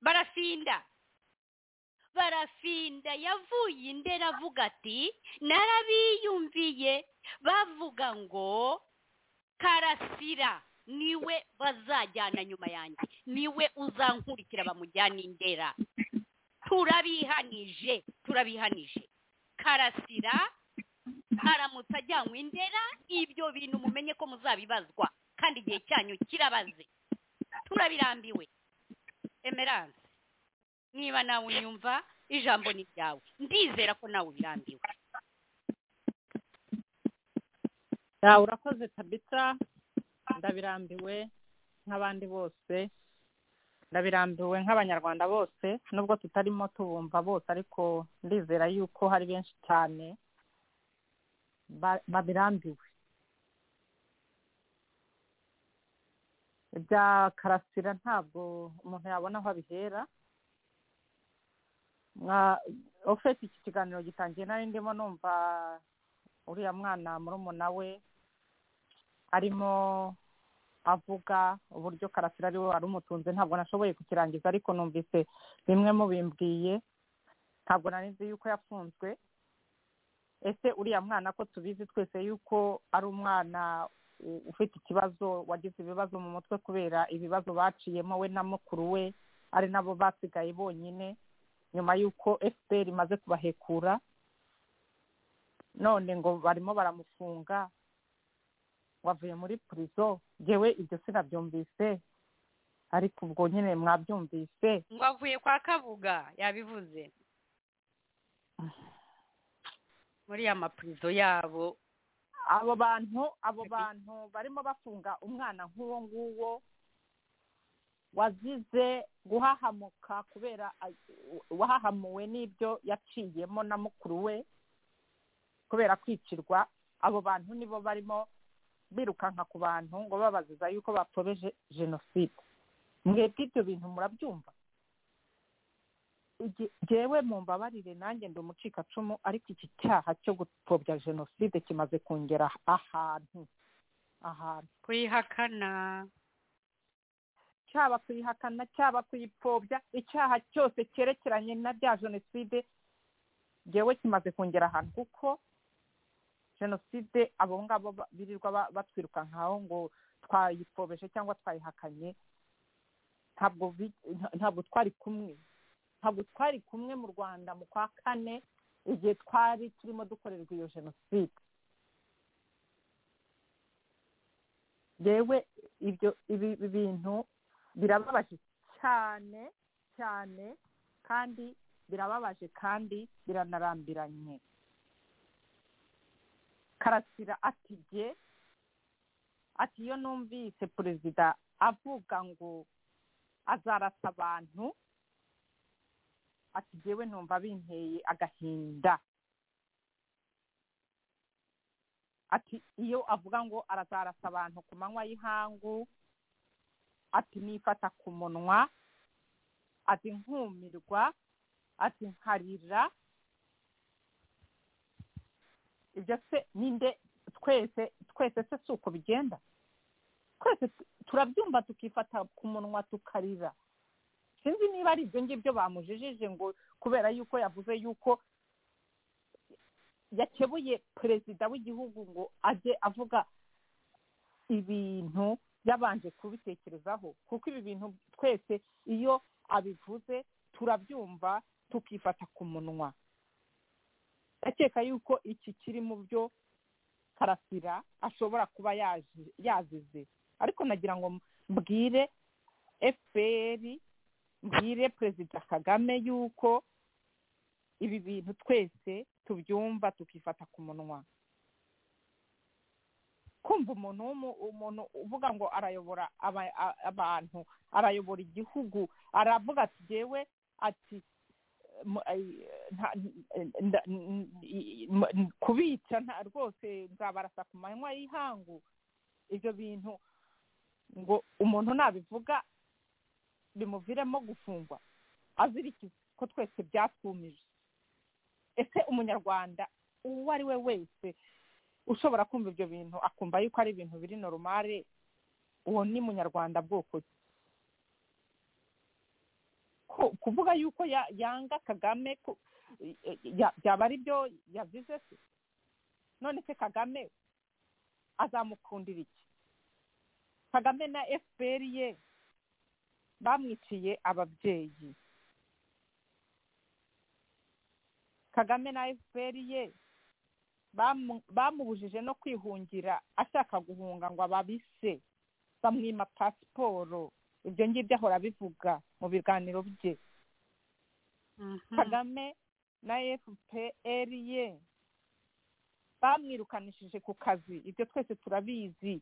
barafinda barafinda yavuye indera avuga ati narabiyumviye bavuga ngo karasira niwe bazajyana nyuma yanjye niwe uzankurikira bamujyana indera turabihanije turabihanije karasira aramutse ajyanwe indera ibyo bintu mumenye ko muzabibazwa kandi igihe cyanyu kirabaze turabirambiwe emerance niba nawe unyumva ijambo ni ryawe ndizera ko nawe ubirambiwe yawe urakoze tabitsa ndabirambiwe nk'abandi bose ndabirambiwe nk'abanyarwanda bose nubwo tutarimo tubumva bose ariko ndizera yuko hari benshi cyane ba- babirambiwe ibya karasira ntabwo umuntu yabona aho abihera Mwa- ofesi iki kiganiro gitangiye nari ndimo numva uriya mwana murumuna we arimo avuga uburyo karasira ari we wari umutunze ntabwo nashoboye kukirangiza ariko numvise bimwe mubimbwiye ntabwo nari nzi yuko yafunzwe ese uriya mwana ko tubizi twese yuko ari umwana u- ufite ikibazo wagize ibibazo mu mutwe kubera ibibazo baciyemo we na mukuru we ari nabo basigaye bonyine nyuma y'uko fpr imaze kubahekura none ngo barimo baramufunga wavuye muri purizo yewe ibyo sinabyumvise ariko ubwo nyine mwabyumvise ngo avuye kwa kabuga yabivuze muri ya mapurizo yabo abo bantu abo bantu barimo bafunga umwana nk'uwo nguwo wazize guhahamuka kubera a- wahahamuwe n'ibyo yaciyemo na mukuru we kubera kwicirwa abo bantu nibo barimo birukanka ku bantu ngo babaziza yuko bapfobeje jenoside mwebwe ibyo bintu murabyumva Ige- Jewe mumbabarire nanjye ndi umucikacumu ariko iki cyaha cyo gupfobya jenoside kimaze kongera ahantu ahantu kuyihakana cyaba kuyihakana cyaba kuyipfobya icyaha cyose cyerekeranye na bya jenoside ngewe kimaze kongera ahantu kuko jenoside abo ngabo ba- birirwa ba- batwiruka nkaho ngo twayipfobeshe cyangwa twayihakanye ntabwo bi- nta- ntabwo twari kumwe ntabwo twari kumwe mu rwanda mu kwa kane igihe twari turimo dukorerwa iyo jenoside yewe ibyo ibi ibi bintu birababaje cyane cyane kandi birababaje kandi biranarambiranye karasira ati jye ati iyo numvise perezida avuga ngo azarasa abantu ati jyewe numva binteye agahinda ati iyo avuga ngo arazarasa abantu ku manywa y'ihangu ati nifata ku munwa ati nkumirwa ati nkarira ibyo se ninde twese twese se si uko bigenda twese tu- turabyumva tukifata ku munwa tukarira sinzi niba ari ibyo ngibyo bamujijije ngo kubera yuko yavuze yuko yakebuye perezida w'igihugu ngo ajye avuga ibintu yabanje kubitekerezaho kuko ibi bintu twese iyo abivuze turabyumva tukifata ku munwa ndakeka yuko iki kiri mu byo karasira ashobora kuba yaje- yazize ariko nagira ngo mbwire fpr mbwire perezida kagame yuko ibi bintu twese tubyumva tukifata ku munwa kumva umuntu w'umu- umuntu uvuga ngo arayobora aba- a- abantu arayobora igihugu aravuga ati yewe ati mu- ai- nta- nda- n- i- mu- kubica nta rwose nzabarasa ku manywa y'ihangu ibyo bintu ngo umuntu nabivuga bimuviremo gufungwa azirikiza ko twese byatwumije ese umunyarwanda uwo ari we wese ushobora kumva ibyo bintu akumva yuko ari ibintu biri noromare uwo ni munyarwanda bwoko ki? Ko- kuvuga yuko ya- yanga kagame ku- ya- ya- byaba ari byo yavuze se none se kagame azamukundira iki kagame na fpr ye bamwiciye ababyeyi kagame na fpr ye bamu- bamubujije no kwihungira ashaka guhunga ngo ababise bamwima pasiporo ibyo ngibyo ahora abivuga mu biganiro bye kagame na fpr ye bamwirukanishije ku kazi ibyo twese turabizi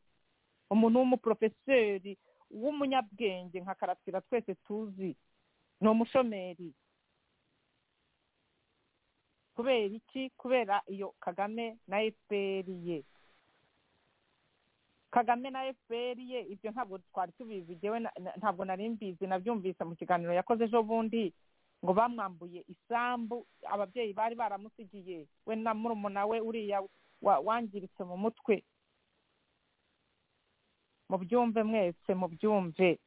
umuntu w'umuporofeseri w'umunyabwenge nka karasira twese tuzi ni umushomeri kubera iki kubera iyo kagame na fpr ye kagame na fpr ye ibyo ntabwo twari tubizi jyewe na- na- ntabwo nari mbizi nabyumvise mu kiganiro yakoze ejo bundi ngo bamwambuye isambu ababyeyi bari baramusigiye we na murumuna we uriya wa- wangiritse mu mutwe mubyumve mwese mubyumve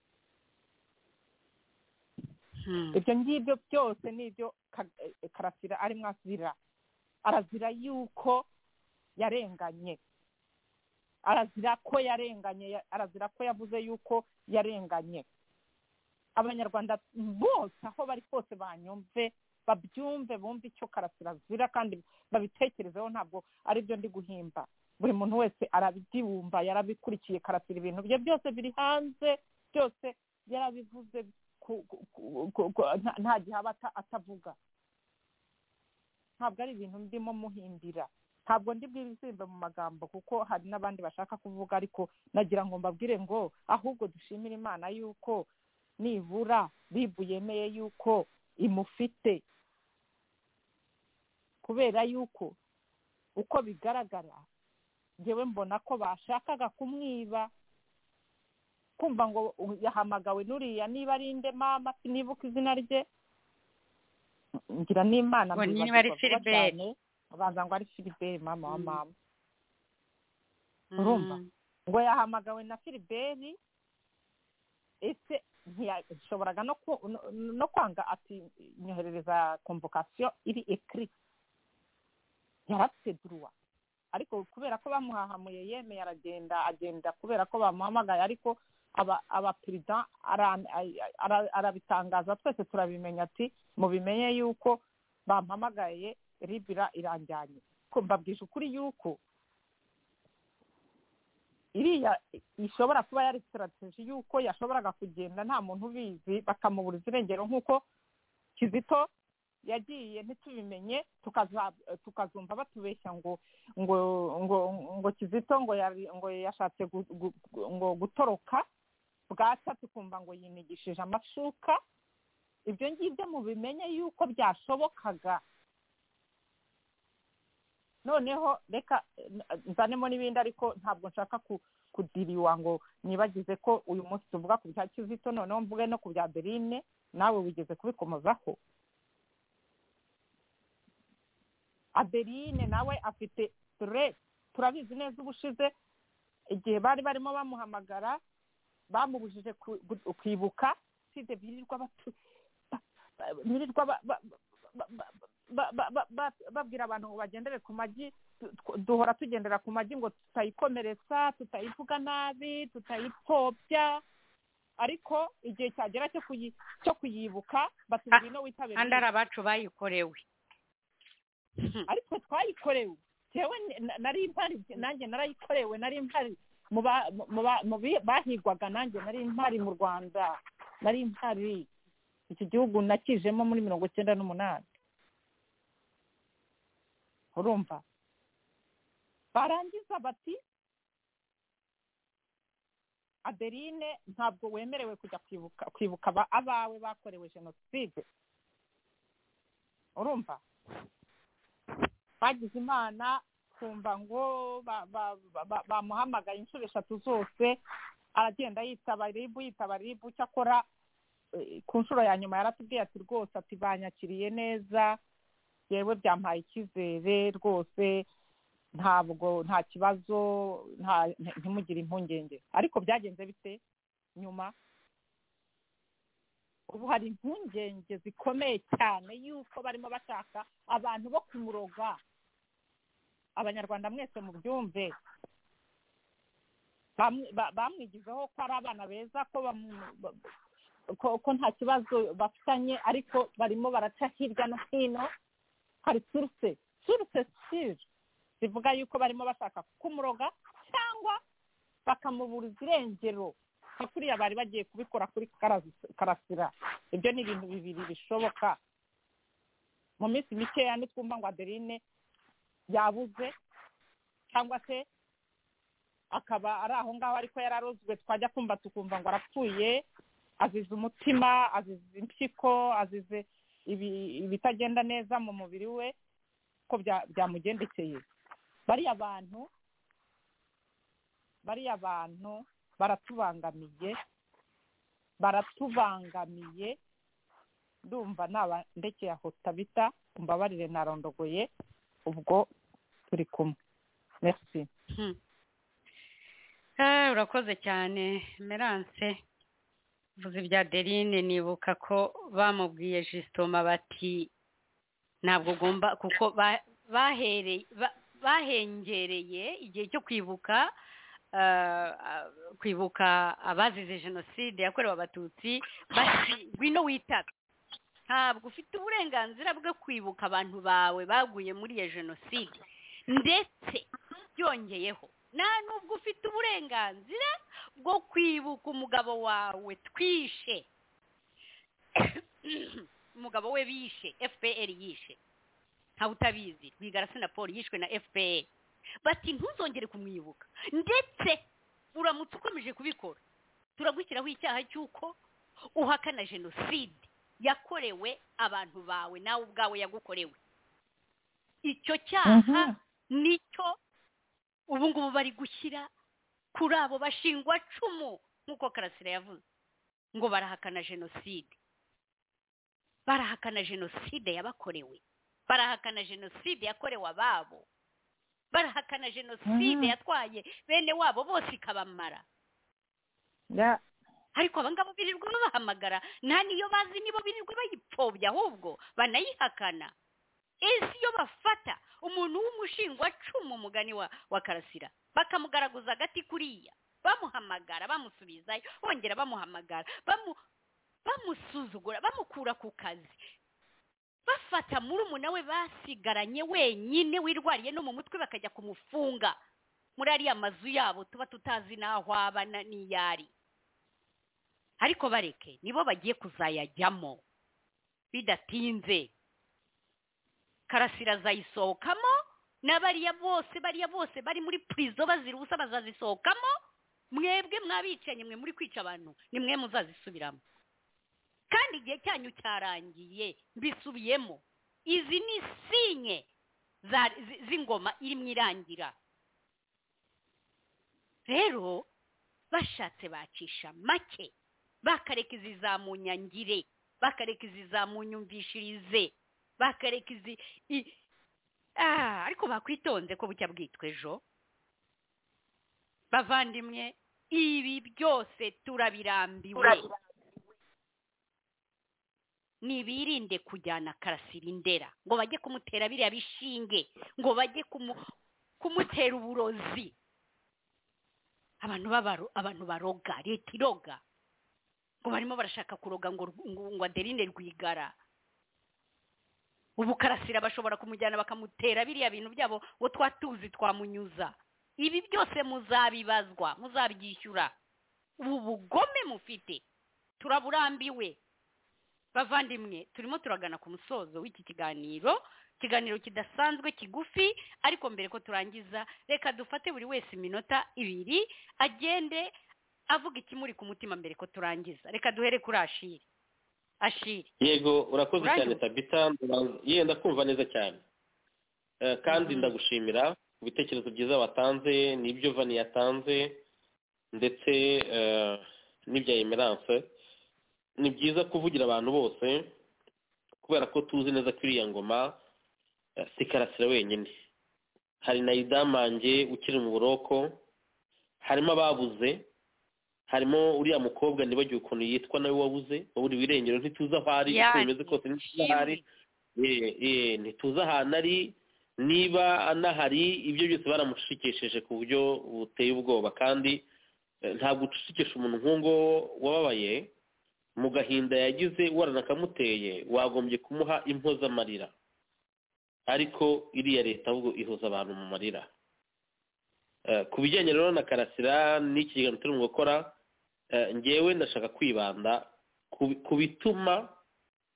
ibyo ngibyo byose ni ibyo Ka- eh, karasira arimo azira arazira yuko yarenganye arazira ko yarenganye ya- arazira ko yavuze yuko yarenganye abanyarwanda bose aho bari hose banyumve babyumve bumve icyo karasira azira kandi babitekerezeho ntabwo ari byo ndi guhimba buri muntu wese arabyibumba yarabikurikiye karasira ibintu bye byose biri hanze byose yarabivuze ku- ku- ku- ku- ku- nta- nta gihe aba ata- atavuga ntabwo ari ibintu ndimo muhimbira ntabwo ndi bwibisimbe mu magambo kuko hari n'abandi bashaka kuvuga ariko nagira ngo mbabwire ngo ahubwo dushimire imana yuko nibura bibu yemeye yuko imufite kubera yuko uko bigaragara njyewe mbona ko bashakaga kumwiba kumva ngo yahamagawe n'uriya niba ari nde mama sinibuka izina rye ngira n'imana Ngo niba ari mbibagirwa vuba Philbert. cyane, babanza ngo ari filiberi mama wa mama urumva? ngo yahamagawe na filiberi ese ntiyashoboraga no ku- no- no kwanga ati nyoherereza komvokasiyo iri ekiri yaraseduruwa ariko kubera ko bamuhahamuye yemeye aragenda agenda kubera ko bamuhamagaye ariko aba abaperezida ara- ay- ara- arabitangaza twese turabimenya ati mubimenye yuko bampamagaye ribira iranjyanye ko mbabwije ukuri yuko iriya ishobora kuba yari sitarateji yuko yashoboraga kugenda nta muntu ubizi bakamubura izirengero nk'uko kizito yagiye ntitubimenye tukaza- tukazumva batubeshya ngo ngo ngo ngo kizito ngo yari- ngo yashatse gu- gu- gu- ngo gutoroka bwacya tukumva ngo yinigishije amashuka ibyo ngibyo mubimenye yuko byashobokaga noneho reka eh, nzanemo n'ibindi ariko ntabwo nshaka ku kudiriwa ngo nibagize ko uyu munsi tuvuga ku bya kizito noneho mvuge no ku bya berine nawe wigeze kubikomozaho adeline nawe afite siteresi turabizi neza ubushize igihe bari barimo bamuhamagara bamubujije ku- gu- kwibuka usibye birirwa batu- ba- ba- birirwa ba- ba- ba- ba- ba- ba- ba- ba- babwira abantu ngo bagendere ku magi tu- tw- duhora tugendera ku magi ngo tutayikomeretsa tutayivuga nabi tutayipfobya ariko igihe cyagera cyo kuyi- cyo kuyibuka Ah, batubwira no witabira kandi ari abacu bayikorewe ariko twayikorewe jewe n- na- nari mpari nanjye narayikorewe nari mpari mu ba- mu ba- mu bi- bahigwaga nanjye nari mpari mu rwanda nari mpari iki gihugu nakijemo muri mirongo icyenda n'umunani urumva barangiza bati adeline ntabwo wemerewe kujya kwibuka kwibuka aba- abawe bakorewe jenoside urumva bagize imana kumva ngo ba- ba- ba- ba- bamuhamagaye inshuro eshatu zose aragenda yitaba ribu yitaba ribu cyakora eh, ku nshuro ya nyuma yaratubwiye ati rwose ati banyakiriye neza yewe byampaye icyizere rwose ntabwo nta kibazo nta nti- ntimugire impungenge ariko byagenze bite nyuma ubu hari impungenge zikomeye cyane yuko barimo bashaka abantu bo kumuroga abanyarwanda mwese mubyumve Bamwe- ba- bamwigizeho ko ari abana beza ko bamu- ba- ko ko nta kibazo bafitanye ariko barimo baraca hirya no hino hari suruse suruse sire zivuga yuko barimo bashaka kumuroga cyangwa bakamuburiza irengero nka kuriya bari bagiye kubikora kuri Karas- karasira ibyo ni ibintu bibiri bishoboka mu minsi mikeya nitwumva ngo adeline yabuze cyangwa se akaba ari aho ngaho ariko yararozwe twajya kumva tukumva ngo arapfuye azize umutima azize impyiko azize ibi- ibitagenda neza mu mubiri we ko bya- byamugendekeye bariya bantu bariya bantu baratubangamiye baratubangamiye ndumva nabandekeye aho tabita umbabarire narondogoye ubwo turi kumwe merci Eh, urakoze cyane merance vuze ibya derine nibuka ko bamubwiye jisitoma bati ntabwo ugomba kuko ba- bahereye- ba- bahengereye igihe cyo kwibuka eh, ah, kwibuka abazize jenoside yakorewe abatutsi bati ngwino witabe ntabwo ufite uburenganzira bwo kwibuka abantu bawe baguye muri iyo jenoside ndetse byongeyeho nta nubwo ufite uburenganzira bwo kwibuka umugabo wawe twishe umugabo we bishe fpr yishe ntawe utabizi rwigarasi na paul yishwe na fpr bati ntuzongere kumwibuka ndetse uramutse ukomeje kubikora turagushyiraho icyaha cy'uko uhakana jenoside yakorewe abantu bawe nawe ubwawe yagukorewe icyo cyaha nicyo ubu ngubu bari gushyira kuri abo bashingwa cumu nk'uko karasira yavuze ngo barahakana jenoside barahakana jenoside yabakorewe barahakana jenoside yakorewe ababo barahakana jenoside Mhm. yatwaye bene wabo bose ikabamara Ya- ariko abangabo birirwa babahamagara nta niyo bazi nibo birirwa bayipfobya ahubwo banayihakana ese iyo bafata umuntu w'umushingwacumu umugani wa wa karasira bakamugaragaza agati kuriya bamuhamagara bamusubizayo bongera bamuhamagara bamu bamusuzugura bamukura ku kazi bafata murumuna we basigaranye wenyine wirwariye no mu mutwe bakajya kumufunga muri ariya mazu yabo tuba tutazi n'aho aba na- n'iyo ari ariko bareke nibo bagiye kuzayajyamo bidatinze karasira azayisohokamo n'abariya bose bariya bose bari muri purizo bazira ubusa bazazisohokamo mwebwe mwabicanye mwe muri kwica abantu ni mwe muzazisubiramo kandi igihe cyanyu cyarangiye mbisubiyemo izi ni sinye za- zi- z'ingoma irimo irangira rero bashatse bacisha make bakareka izi za munyangire bakareka izi za munyumvishirize bakareka izi i- Ah, ariko bakwitonze ko bucya bwitwa ejo bavandimwe ibi byose turabirambiwe nibirinde kujyana karasira indera ngo bajye kumutera biriya bishinge ngo bajye kumu- kumutera uburozi abantu babaro abantu baroga leta iroga ngo barimo barashaka kuroga ngo rw- ngo ngo aderine rwigara ubu karasira bashobora kumujyana bakamutera biriya bintu byabo ngo twatuzi twamunyuza ibi byose muzabibazwa muzabyishyura ubu bugome mufite turaburambiwe bavandimwe turimo turagana ku musozo w'iki kiganiro ikiganiro kidasanzwe kigufi ariko mbere ko turangiza reka dufate buri wese iminota ibiri agende avuga ikimuri ku mutima mbere ko turangiza reka duhere kuri ashiri ashiri yego urakoze cyane Uraje. tabita ndaba- ye ndakumva neza cyane Eh, kandi ndagushimira ku bitekerezo byiza watanze n'ibyo vani yatanze ndetse eh, n'ibya emerance ni byiza kuvugira abantu bose kubera ko tuzi neza ko iriya ngoma eh, si karasira wenyine hari na idamange ukiri mu buroko harimo ababuze harimo uriya mukobwa nibagiwe ukuntu yitwa nawe wabuze waburi wirengero ntituzi aho ari uko Yani, bimeze kose ntituzi aho ari Eh, eh, ntituzi ahantu ari niba anahari ibyo byose baramushikesheje ku buryo buteye ubwoba kandi eh, ntabwo ucecekesha umuntu nk'ungo wababaye mu gahinda yagize waranakamuteye wagombye kumuha impozamarira ariko iriya leta ahubwo ihuza abantu mu marira Eh, ku bijyanye rero na karasira n'iki kiganiro turimo gukora eh, ngewe ndashaka kwibanda ku- ku bituma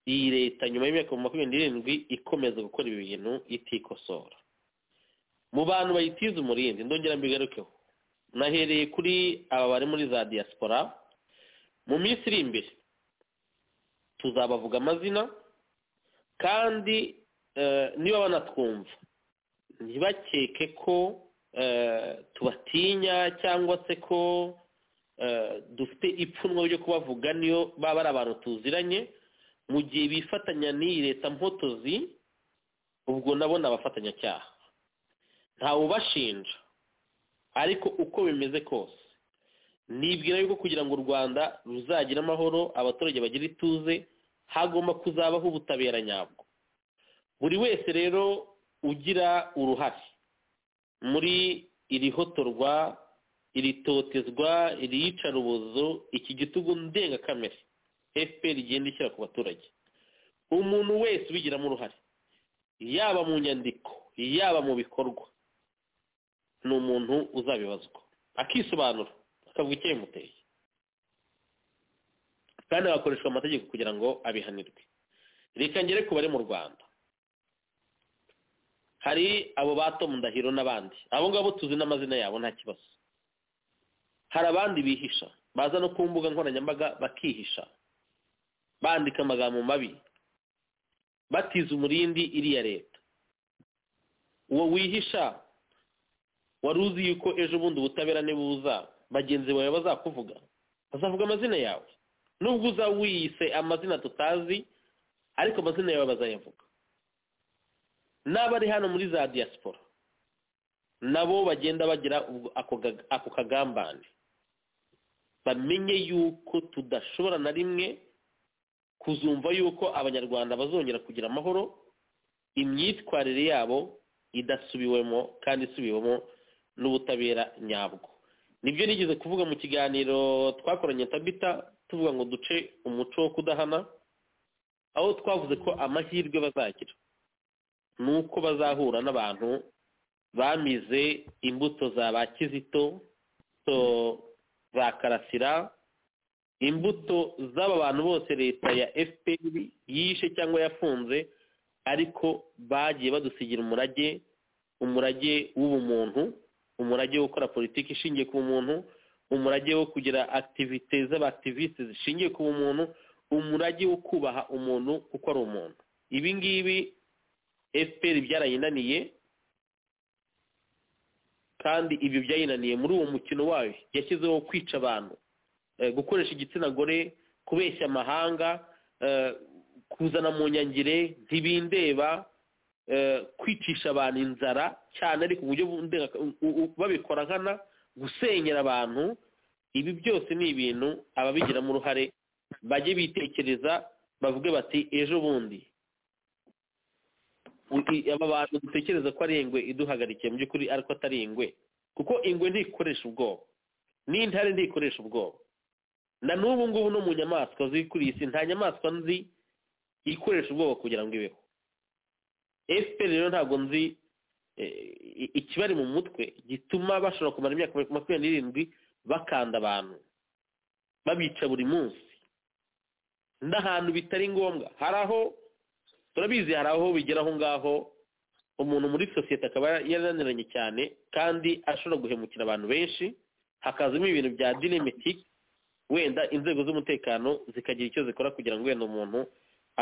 iyi leta nyuma y'imyaka makumyabiri n'irindwi ikomeza gukora ibi bintu itikosora mu bantu bayitiza umurindi ndongera mbigarukeho nahereye kuri aba bari muri za diaspora mu minsi iri imbere tuzabavuga amazina kandi eh, niba banatwumva ntibakeke ko eh, tubatinya cyangwa se ko eh, dufite ipfunwe ryo kubavuga niyo baba ari abantu tuziranye mu gihe bifatanya n'iyi leta mpotozi ubwo nabo ni abafatanyacyaha ntawe ubashinja ariko uko bimeze kose nibwira yuko kugira ngo u rwanda ruzagire amahoro abaturage bagire ituze hagomba kuzabaho ubutabera nyabwo buri wese rero ugira uruhare muri iri hotorwa iri totezwa iri yicarubozo iki gitugu ndengakamere fpr igenda ishyira ku baturage umuntu wese ubigiramo uruhare yaba mu nyandiko yaba mu bikorwa ni umuntu uzabibazwa akisobanura akavuga icyabimuteye kandi hagakoreshwa amategeko kugira ngo abihanirwe reka ngere ku bari mu rwanda hari abo ba Tom Ndahiro n'abandi abo ngabo tuzi n'amazina yabo nta kibazo hari abandi bihisha baza no ku mbuga nkoranyambaga bakihisha bandika amagambo mabi batiza umurindi iriya leta uwo wihisha wari uzi yuko ejo bundi ubutabera nibuza bagenzi bawe bazakuvuga bazavuga amazina yawe nubwo uzaba wiyise amazina tutazi ariko amazina yawe bazayavuga n'abari hano muri za diaspora nabo bagenda bagira ubwo- ako ga- ako kagambane bamenye yuko tudashobora na rimwe kuzumva yuko abanyarwanda bazongera kugira amahoro imyitwarire yabo idasubiwemo kandi isubiwemo n'ubutabera nyabwo nibyo nigeze kuvuga mu kiganiro twakoranye tabita tuvuga ngo duce umuco wo kudahana aho twavuze ko amahirwe bazagira ni uko bazahura n'abantu bamize imbuto za ba kizito zo za karasira imbuto z'aba bantu bose leta ya fpr yishe cyangwa yafunze ariko bagiye badusigira umurage umurage w'ubumuntu umurage wo gukora politiki ishingiye ku bumuntu umurage wo kugira activite z'abativiste zishingiye ku bumuntu umurage wo kubaha umuntu kuko ari umuntu ibi ngibi fpr byarayinaniye kandi ibyo byayinaniye muri uwo mukino wayo yashyizeho kwica abantu eh, gukoresha igitsina gore kubeshya amahanga eh, kuzana mu nyangire ntibindeba eh, kwicisha abantu inzara cyane ariko uburyo bundenga- u- u- babikora nkana gusenyera abantu ibi byose ni ibintu ababigiramo uruhare bajye bitekereza bavuge bati ejo bundi u- i- aba bantu dutekereza ko ari ingwe iduhagarikiye mu by'ukuri ariko atari ingwe kuko ingwe ntikoresha ubwoba n'intare ntikoresha ubwoba na n'ubu ngubu no mu nyamaswa ziri kuri iyi si nta nyamaswa nzi ikoresha ubwoba kugira ngo ibeho fpr rero ntabwo nzi eh, i- ikibari mu mutwe gituma bashobora kumara imyaka makumyabiri n'irindwi bakanda abantu babica buri munsi n'ahantu bitari ngombwa hari aho turabizi hari aho bigera aho ngaho umuntu muri sosiyete akaba yarananiranye cyane kandi ashobora guhemukira abantu benshi hakazamo ibintu bya dinamitiki wenda inzego z'umutekano zikagira icyo zikora kugira ngo wenda umuntu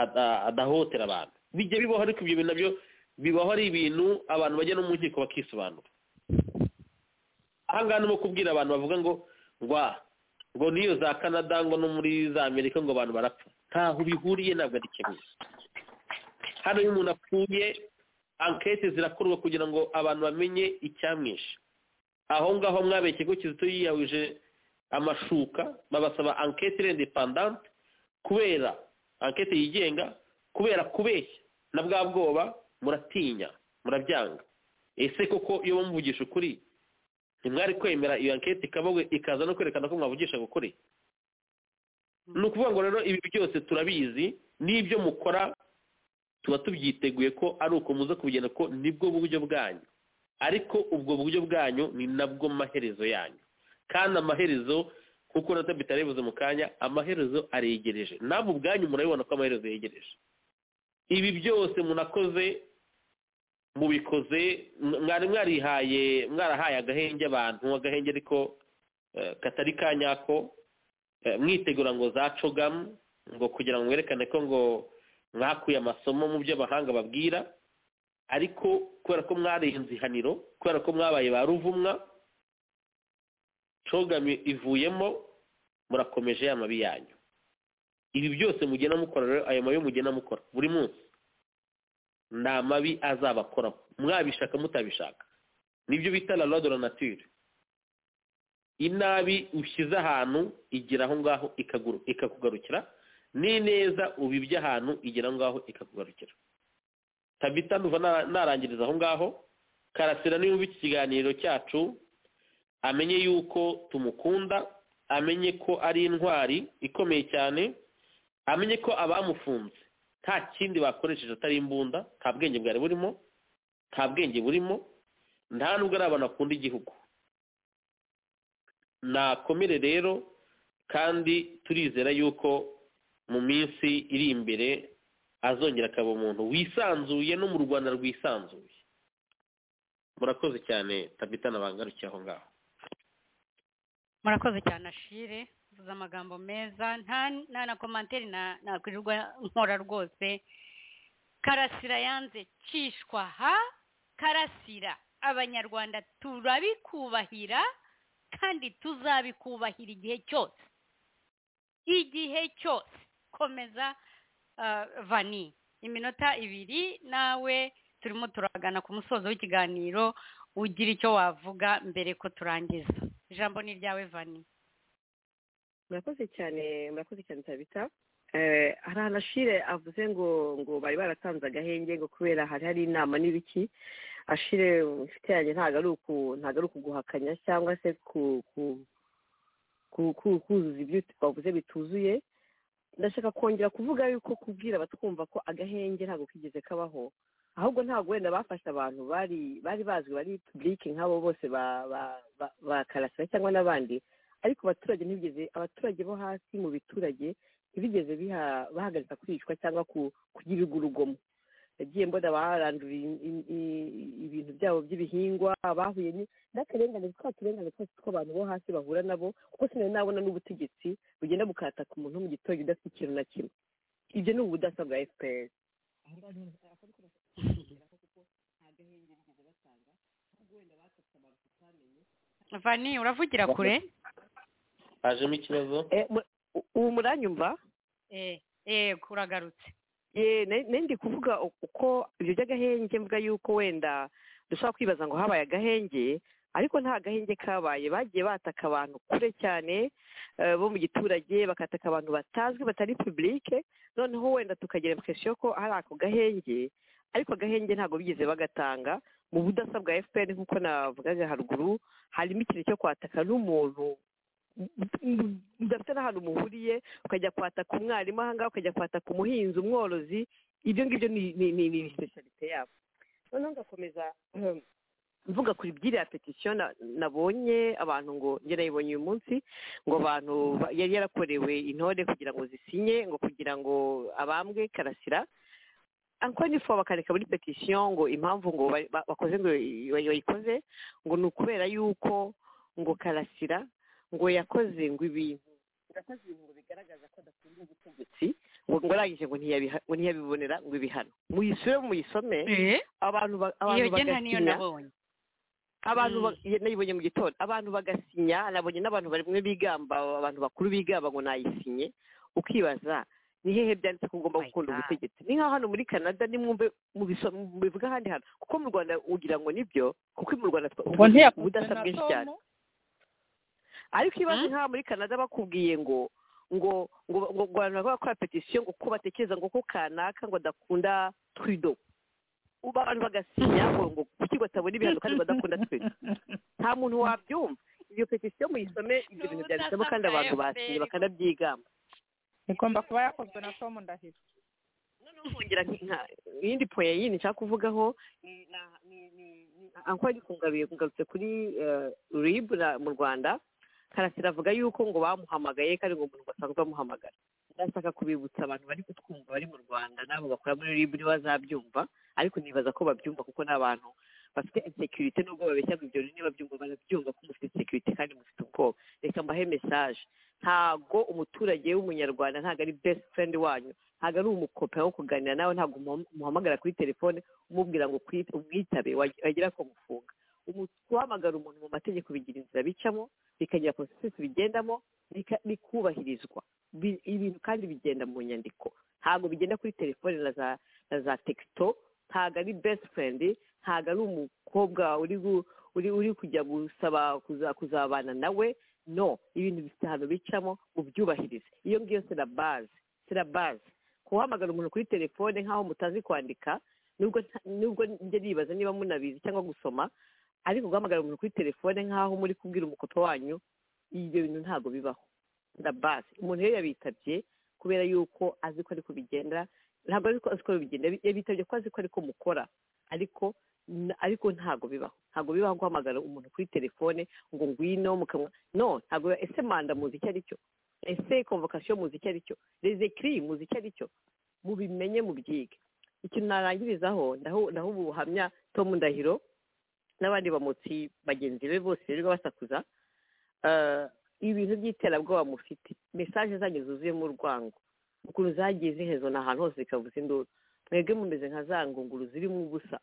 ada- adahotera abantu bijya bibaho ariko ibyo bintu nabyo bibaho ari ibintu abantu bajya no mu nkiko bakisobanura ahangaha ni kubwira abantu bavuga ngo ngwa ngo n'iyo za canada ngo no muri za amerika ngo abantu barapfa ntaho bihuriye ntabwo ari kimwe hano iyo umuntu apfuye ankete zirakorwa kugira ngo abantu bamenye icyamwishe aho ngaho mwabaye ikigo kizito yiyawije amashuka babasaba ankete irendepandante kubera ankete yigenga kubera kubeshya na bwa bwoba muratinya murabyanga ese koko iyo bamuvugisha ukuri ntimwari kwemera iyo anketi ikabawe ikaza no kwerekana ko mwavugisha ukuri ni ukuvuga ngo rero ibi byose turabizi n'ibyo mukora tuba tubyiteguye ko ari uko muza kubigena ko nibwo buryo bwanyu ariko ubwo buryo bwanyu ni nabwo maherezo yanyu kandi amaherezo nk'uko na tabita yabivuze mu kanya amaherezo aregereje namwe ubwanyu murabibona ko amaherezo yegereje ibi byose munakoze mubikoze mw- mwari mwarihaye mwarahaye agahenge abantu agahenge ariko eh, katari ka nyako eh, mwitegura ngo za cogamu ngo kugira ngo mwerekane ko ngo mwakuye amasomo mu byo abahanga babwira ariko kubera ko mwarenze ihaniro kubera ko mwabaye ba ruvumwa cogami ivuyemo murakomeje ya mabi yanyu ibi byose mugenda mukora rero ayo mabi mugenda mukora buri munsi ni amabi azabakora mwabishaka mutabishaka nibyo bita la loi de la nature inabi ushyize ahantu igera aho ngaho ikaguru- ikakugarukira n'ineza ubibye ahantu igera aho ngaho ikakugarukira tabita nduva nara- narangiriza aho ngaho karasira niyumva iki kiganiro cyacu amenye yuko tumukunda amenye ko ari intwari ikomeye cyane amenye ko abamufunze nta kindi bakoresheje atari imbunda nta bwenge bwari burimo nta bwenge burimo nta nubwo ari abantu bakunda igihugu nakomere rero kandi turizera yuko mu minsi iri imbere azongera akaba umuntu wisanzuye no mu rwanda rwisanzuye murakoze cyane tabita nabangarukiye aho ngaho murakoze cyane ashire uvuze amagambo meza nta nta na komantere na- nakwirirwa nkora rwose karasira yanze cishwa ha karasira abanyarwanda turabikubahira kandi tuzabikubahira igihe cyose igihe cyose komeza ah, vani iminota ibiri nawe turimo turagana ku musozo w'ikiganiro ugira icyo wavuga mbere ko turangiza ijambo ni iryawe vani murakoze cyane murakoze cyane tabita Eh, hari ahantu ashire avuze ngo ngo bari baratanze agahenge ngo kubera hari hari inama n'ibiki ashire inshuti yanjye ntabwo ari uku ntabwo ari ukuguhakanya cyangwa se ku ku ku- ku- kuzuza ibyo wavuze bituzuye ndashaka kongera kuvuga yuko kubwira abatwumva ko agahenge ntabwo kigeze kabaho ahubwo ntabwo wenda bafashe abantu bari bari bazwi bari publike nk'abo bose ba ba- ba- ba karasira cyangwa n'abandi ariko abaturage ntibigeze abaturage bo hasi mu biturage ntibigeze biha- bahagarika kwicwa cyangwa ku- kugirirwa urugomo yagiye mbona barandura ibintu byabo by'ibihingwa bahuye ni- n'akarengane twa turengane twose tw'abantu bo hasi bahura nabo kuko sinari nabona n'ubutegetsi bugenda bukataka umuntu wo mu giturage udafite ikintu na kimwe ibyo ni ubudasa bwa fpr vani uravugira kure hajemo ikibazo ubu muranyumva eh eh uragarutse ye nari nari ndi kuvuga u- uko ibyo by'agahenge mvuga yuko wenda dushobora kwibaza ngo habaye agahenge ariko nta gahenge kabaye bagiye bataka abantu kure cyane eh, bo mu giturage bakataka abantu batazwi batari publike noneho wenda tukagira impression ko hari ako gahenge ariko agahenge ntabwo bigeze bagatanga mu budasa bwa fpr nk'uko navugaga haruguru harimo ikintu cyo kwataka n'umuntu udafite n'ahantu muhuriye ukajya kwataka umwarimu ahangaha ukajya kwataka umuhinzi umworozi ibyo ngibyo ni ni ni ni specialite yabo noneho ngakomeza mvuga kuri byiriya petisiyo nabonye abantu ngo njye nayibonye uyu munsi ngo abantu ba- yari yarakorewe intore kugira ngo zisinye ngo kugira ngo abambwe karasira encore une fois bakareka muri petisiyo ngo impamvu ngo ba- ba- bakoze ngo i- bayikoze ngo ni ukubera yuko ngo karasira ngo yakoze ngo ibintu yakoze ibintu ngo bigaragaza ko adakunda ubutegetsi ngo ngo arangije ngo ntiyabiha- ngo ntiyabibonera ngo ibihano muyisure muyisome abantu ba- abantu iyo genda niyo bagasinya nabonye abantu Mm. ba- ye- nayibonye mu gitondo abantu bagasinya nabonye n'abantu bamwe bigamba abantu bakuru bigamba ngo nayisinye ukibaza ni hehe byanditse ko ugomba My gukunda God. ubutegetsi ni nka hano muri canada nimwumve mubiso- mubivuga ahandi hantu kuko mu rwanda ugira ngo nibyo kuko mu rwanda twa- ubwo ntiyakunzwe ubudasa na bwinshi cyane tom ariko ikibazo Mm. nk'aha muri canada bakubwiye ngo ngo ngo ngo ngo abantu bakora petisiyo ngo ko batekereza ngo ko kanaka ngo adakunda twido ubu abantu bagasinya ngo ngo kuki batabona ibihano kandi badakunda twido nta muntu wabyumva iyo petisiyo muyisome ibyo bintu byanditsemo kandi abantu basinye bakanabyigamba igomba kuba yakozwe na tom ndahiro noneho nkongera nki- nka- iyindi poye yindi nshaka kuvugaho ni- na- ni- ni- ni- anko yari kungaruye kungarutse kuri eh, rib na- mu rwanda karasira avuga yuko ngo bamuhamagaye kandi ngo umuntu basanzwe bamuhamagara ndashaka kubibutsa abantu bari kutwumva bari mu rwanda n'abo bakora muri rib niba bazabyumva ariko nibaza ko babyumva kuko ni abantu bafite insecurity nubwo babeshya ngo ibyo niba babyumva barabyumva ko mufite insecurity kandi mufite ubwoba reka mbahe message ntago umuturage w'umunyarwanda ntago ari best friend wanyu ntago ari umukope wo kuganira nawe ntago umuham- umuhamagara kuri telefone umubwira ngo kwit- umwitabe wag- wagira ko mufunga Umu- guhamagara umuntu mu mategeko bigira inzira bicamo bikagira processes bigendamo bika- bikubahirizwa Bi- ibintu kandi bigenda mu nyandiko ntago bigenda kuri telefone na za na za texto ntago ari best friend ntago ari umukobwa uri gu- uri uri kujya gusaba kuza- kuzabana nawe no ibintu bifite ahantu bicamo ubyubahirize iyo ngiyo c'est la base c'est la base guhamagara umuntu kuri telefone nk'aho mutazi kwandika nubwo nta- nubwo njya nibaza niba munabizi cyangwa gusoma ariko guhamagara umuntu kuri telefone nk'aho muri kubwira umukopo wanyu ibyo bintu ntabwo bibaho la base umuntu rero yabitabye kubera yuko azi ko ari kubigenda ntabwo ari ko azi ko bigenda yabitabye ko azi ko ari ko mukora ariko n- ariko ntabwo bibaho ntabwo bibaho guhamagara umuntu kuri telefone ngo ngwino mukamwa no ntabwo biba- ese manda muzi icyo ari cyo ese convocation muzi icyo ari cyo les écrits muzi icyo ari cyo mubimenye mubyige ikintu narangirizaho ndaho ndaho ubuhamya Tom Ndahiro n'abandi bamotsi bagenzi be bose rero basakuza Eh, ibintu by'iterabwoba mufite mesaje zanyu zuzuyemo urwango ukuntu zagiye zihezwa ahantu hose zikavuza induru mwebwe mumeze nka za ngunguru zirimo ubusa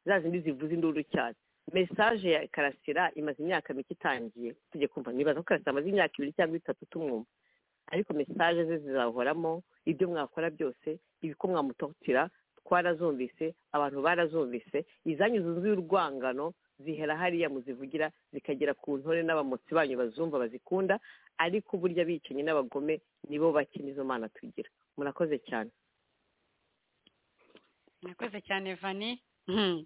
za zindi zivuza induru cyane mesaje ya karasira imaze imyaka mike itangiye tujye kumva nibaza ko karasira amaze imyaka ibiri cyangwa itatu tumwumva ariko mesaje ze zizahoramo ibyo mwakora byose ibiko mwamutotira twarazumvise abantu barazumvise izanyu zuzuye urwangano zihera hariya muzivugira zikagera ku ntore n'abamotsi banyu bazumva bazikunda ariko burya abicanyi n'abagome nibo bake nizo mana tugira murakoze cyane murakoze cyane vani Hmm.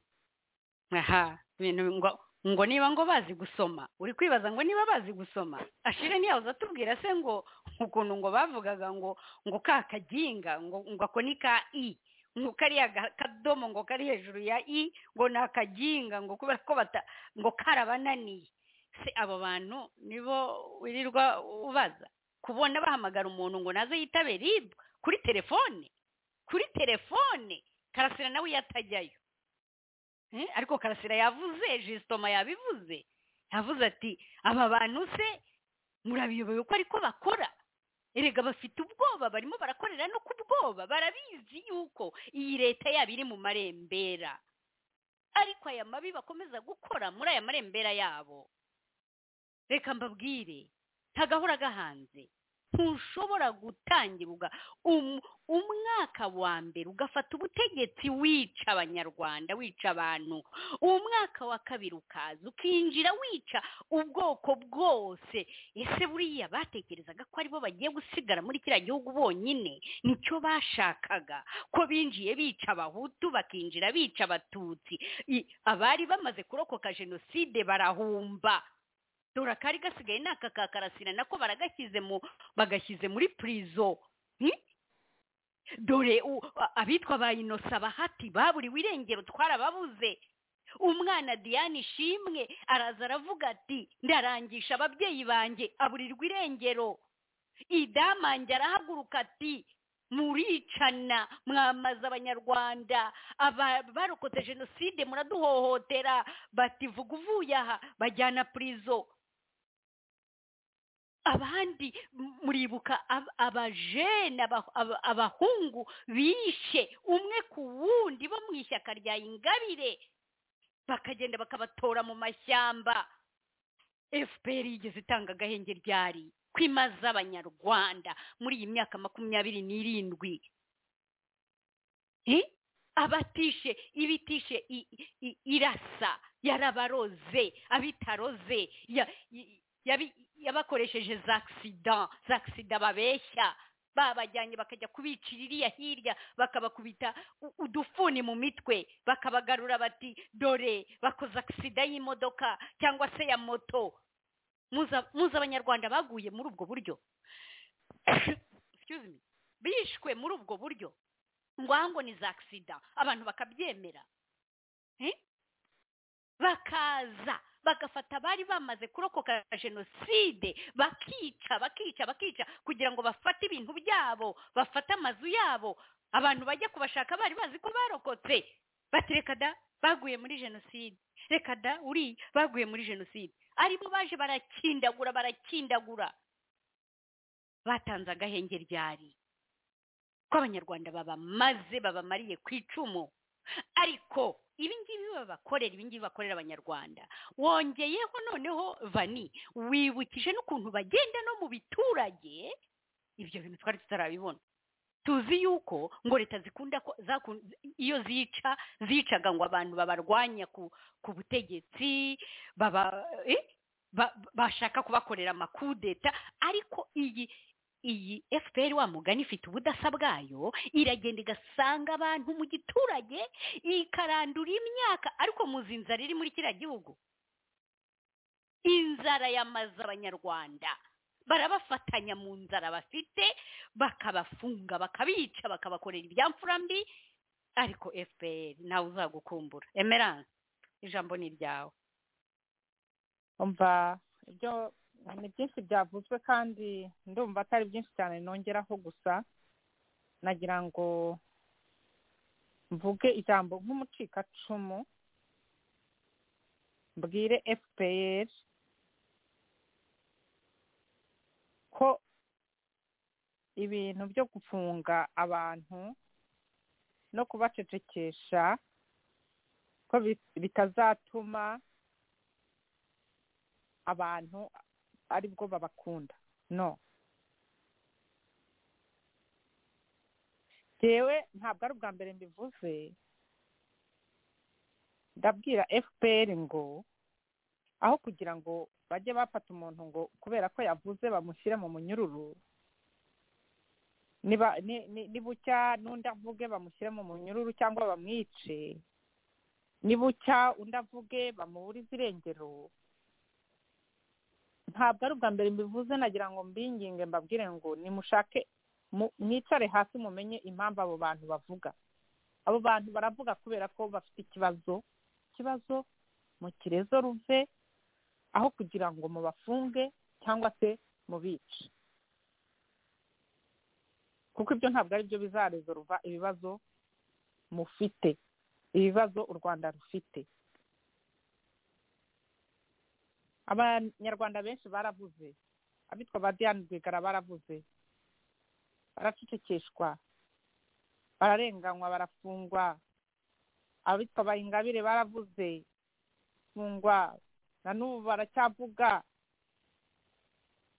aha ibintu ngo ngo niba ngo bazi gusoma uri kwibaza ngo niba bazi gusoma ashire ntiyahoze atubwira se ngo ukuntu ngo bavugaga ngo ngo ka kaginga ngo ngo ako ni ka i ngo kariya ga- kadomo ngo kari hejuru ya i ngo ni akaginga ngo kubera ko bata ngo karabananiye se abo bantu nibo wirirwa ubaza kubona bahamagara umuntu ngo naze yitabe rib kuri telefone kuri telefone karasira nawe iyo atajyayo Eh, ariko karasira yavuze jisitoma yabivuze yavuze ati aba bantu se murabiyobewe ko ariko bakora erega bafite ubwoba barimo barakorera no ku bwoba barabizi yuko iyi leta yabo iri mu marembera ariko aya mabi bakomeza gukora muri aya marembera yabo reka mbabwire ntagahora gahanze ntushobora gutangira uga um- umwaka wa mbere ugafata ubutegetsi wica abanyarwanda wica abantu umwaka wa kabiri ukaza ukinjira wica ubwoko bwose ese buriya batekerezaga ko aribo bagiye gusigara muri kiriya gihugu bonyine nicyo bashakaga ko binjiye bica abahutu bakinjira bica abatutsi I- abari bamaze kurokoka jenoside barahumba dore akari gasigaye ni aka ka karasira nako baragashyize mu bagashyize muri purizo Hmm? dore u- a- abitwa ba inosa bahati baburiwe irengero twarababuze umwana diane ishimwe araza aravuga ati ndarangisha ababyeyi banjye aburirwa irengero idamange arahaguruka ati muricana mwamaze abanyarwanda aba- barokotse jenoside muraduhohotera bati vuga uvuye aha bajyana purizo abandi m- muribuka ab- abajene aba- aba- abahungu bishe umwe ku wundi bo mu ishyaka rya ingabire bakagenda bakabatora mu mashyamba fpr yigeze itanga agahenge ryari kwimaza abanyarwanda muri iyi myaka makumyabiri n'irindwi Eh? abatishe ibitishe i- i- irasa yarabaroze abitaroze ya- i- yabi- yabakoresheje za agisida za agisida babeshya babajyanye bakajya kubicira iriya hirya bakabakubita u- udufuni mu mitwe bakabagarura bati dore bakoze agisida y'imodoka cyangwa se ya moto muza muza abanyarwanda baguye muri ubwo buryo Excuse me. bishwe muri ubwo buryo ngwango ni za agisida abantu bakabyemera Eh? bakaza bagafata abari bamaze kurokoka jenoside bakica bakica bakica kugira ngo bafate ibintu byabo bafate amazu yabo abantu bajya kubashaka bari bazi ko barokotse bati reka da baguye muri jenoside reka da uri baguye muri jenoside aribo baje barakindagura barakindagura batanze agahenge ryari ko abanyarwanda babamaze babamariye ku icumu ariko ibi ngibi babakorera ibi ngibi bakorera abanyarwanda wongeyeho noneho vani wibukije n'ukuntu bagenda no mu biturage ibyo bintu twari tutarabibona tuzi yuko ngo leta zikunda ko zakun- iyo zica zicaga ngo abantu babarwanya ku, ku butegetsi baba eh, ba- bashaka kubakorera amakudeta ariko iyi iyi fpr wa mugani ifite ubudasa bwayo iragenda igasanga abantu mu giturage ikarandura imyaka ariko muzi inzara iri muri kiriya gihugu inzara yamaze abanyarwanda barabafatanya mu nzara bafite bakabafunga bakabica bakabakorera ibyamfura mbi ariko fpr nawe uzagukumbura emerance ijambo ni iryawe umva ibyo ni byinshi byavuzwe kandi ndumva atari byinshi cyane nongeraho gusa nagira ngo mvuge ijambo nk'umucikacumu mbwire fpr ko ibintu byo gufunga abantu no kubacecekesha ko bi- bitazatuma abantu aribwo babakunda no jewe ntabwo ari ubwa mbere mbivuze ndabwira fpr ngo aho kugira ngo bajye bafata umuntu ngo kubera ko yavuze bamushyire mu munyururu niba ni- ni- nibucya n'undi avuge bamushyire mu munyururu cyangwa bamwice nibucya undi avuge bamuburize irengero ntabwo ari ubwa mbere mbivuze nagira ngo mbinginge mbabwire ngo nimushake mu- mwicare hasi mumenye impamvu abo bantu bavuga abo bantu baravuga kubera ko bafite ikibazo ikibazo mu kirezo ruve aho kugira ngo mubafunge cyangwa se mubice kuko ibyo ntabwo ari byo bizarezoruva ibibazo mufite ibibazo u rwanda rufite abanyarwanda benshi baravuze abitwa ba diane rwigara baravuze baracecekeshwa bararenganywa barafungwa abitwa ba ingabire baravuze fungwa na n'ubu baracyavuga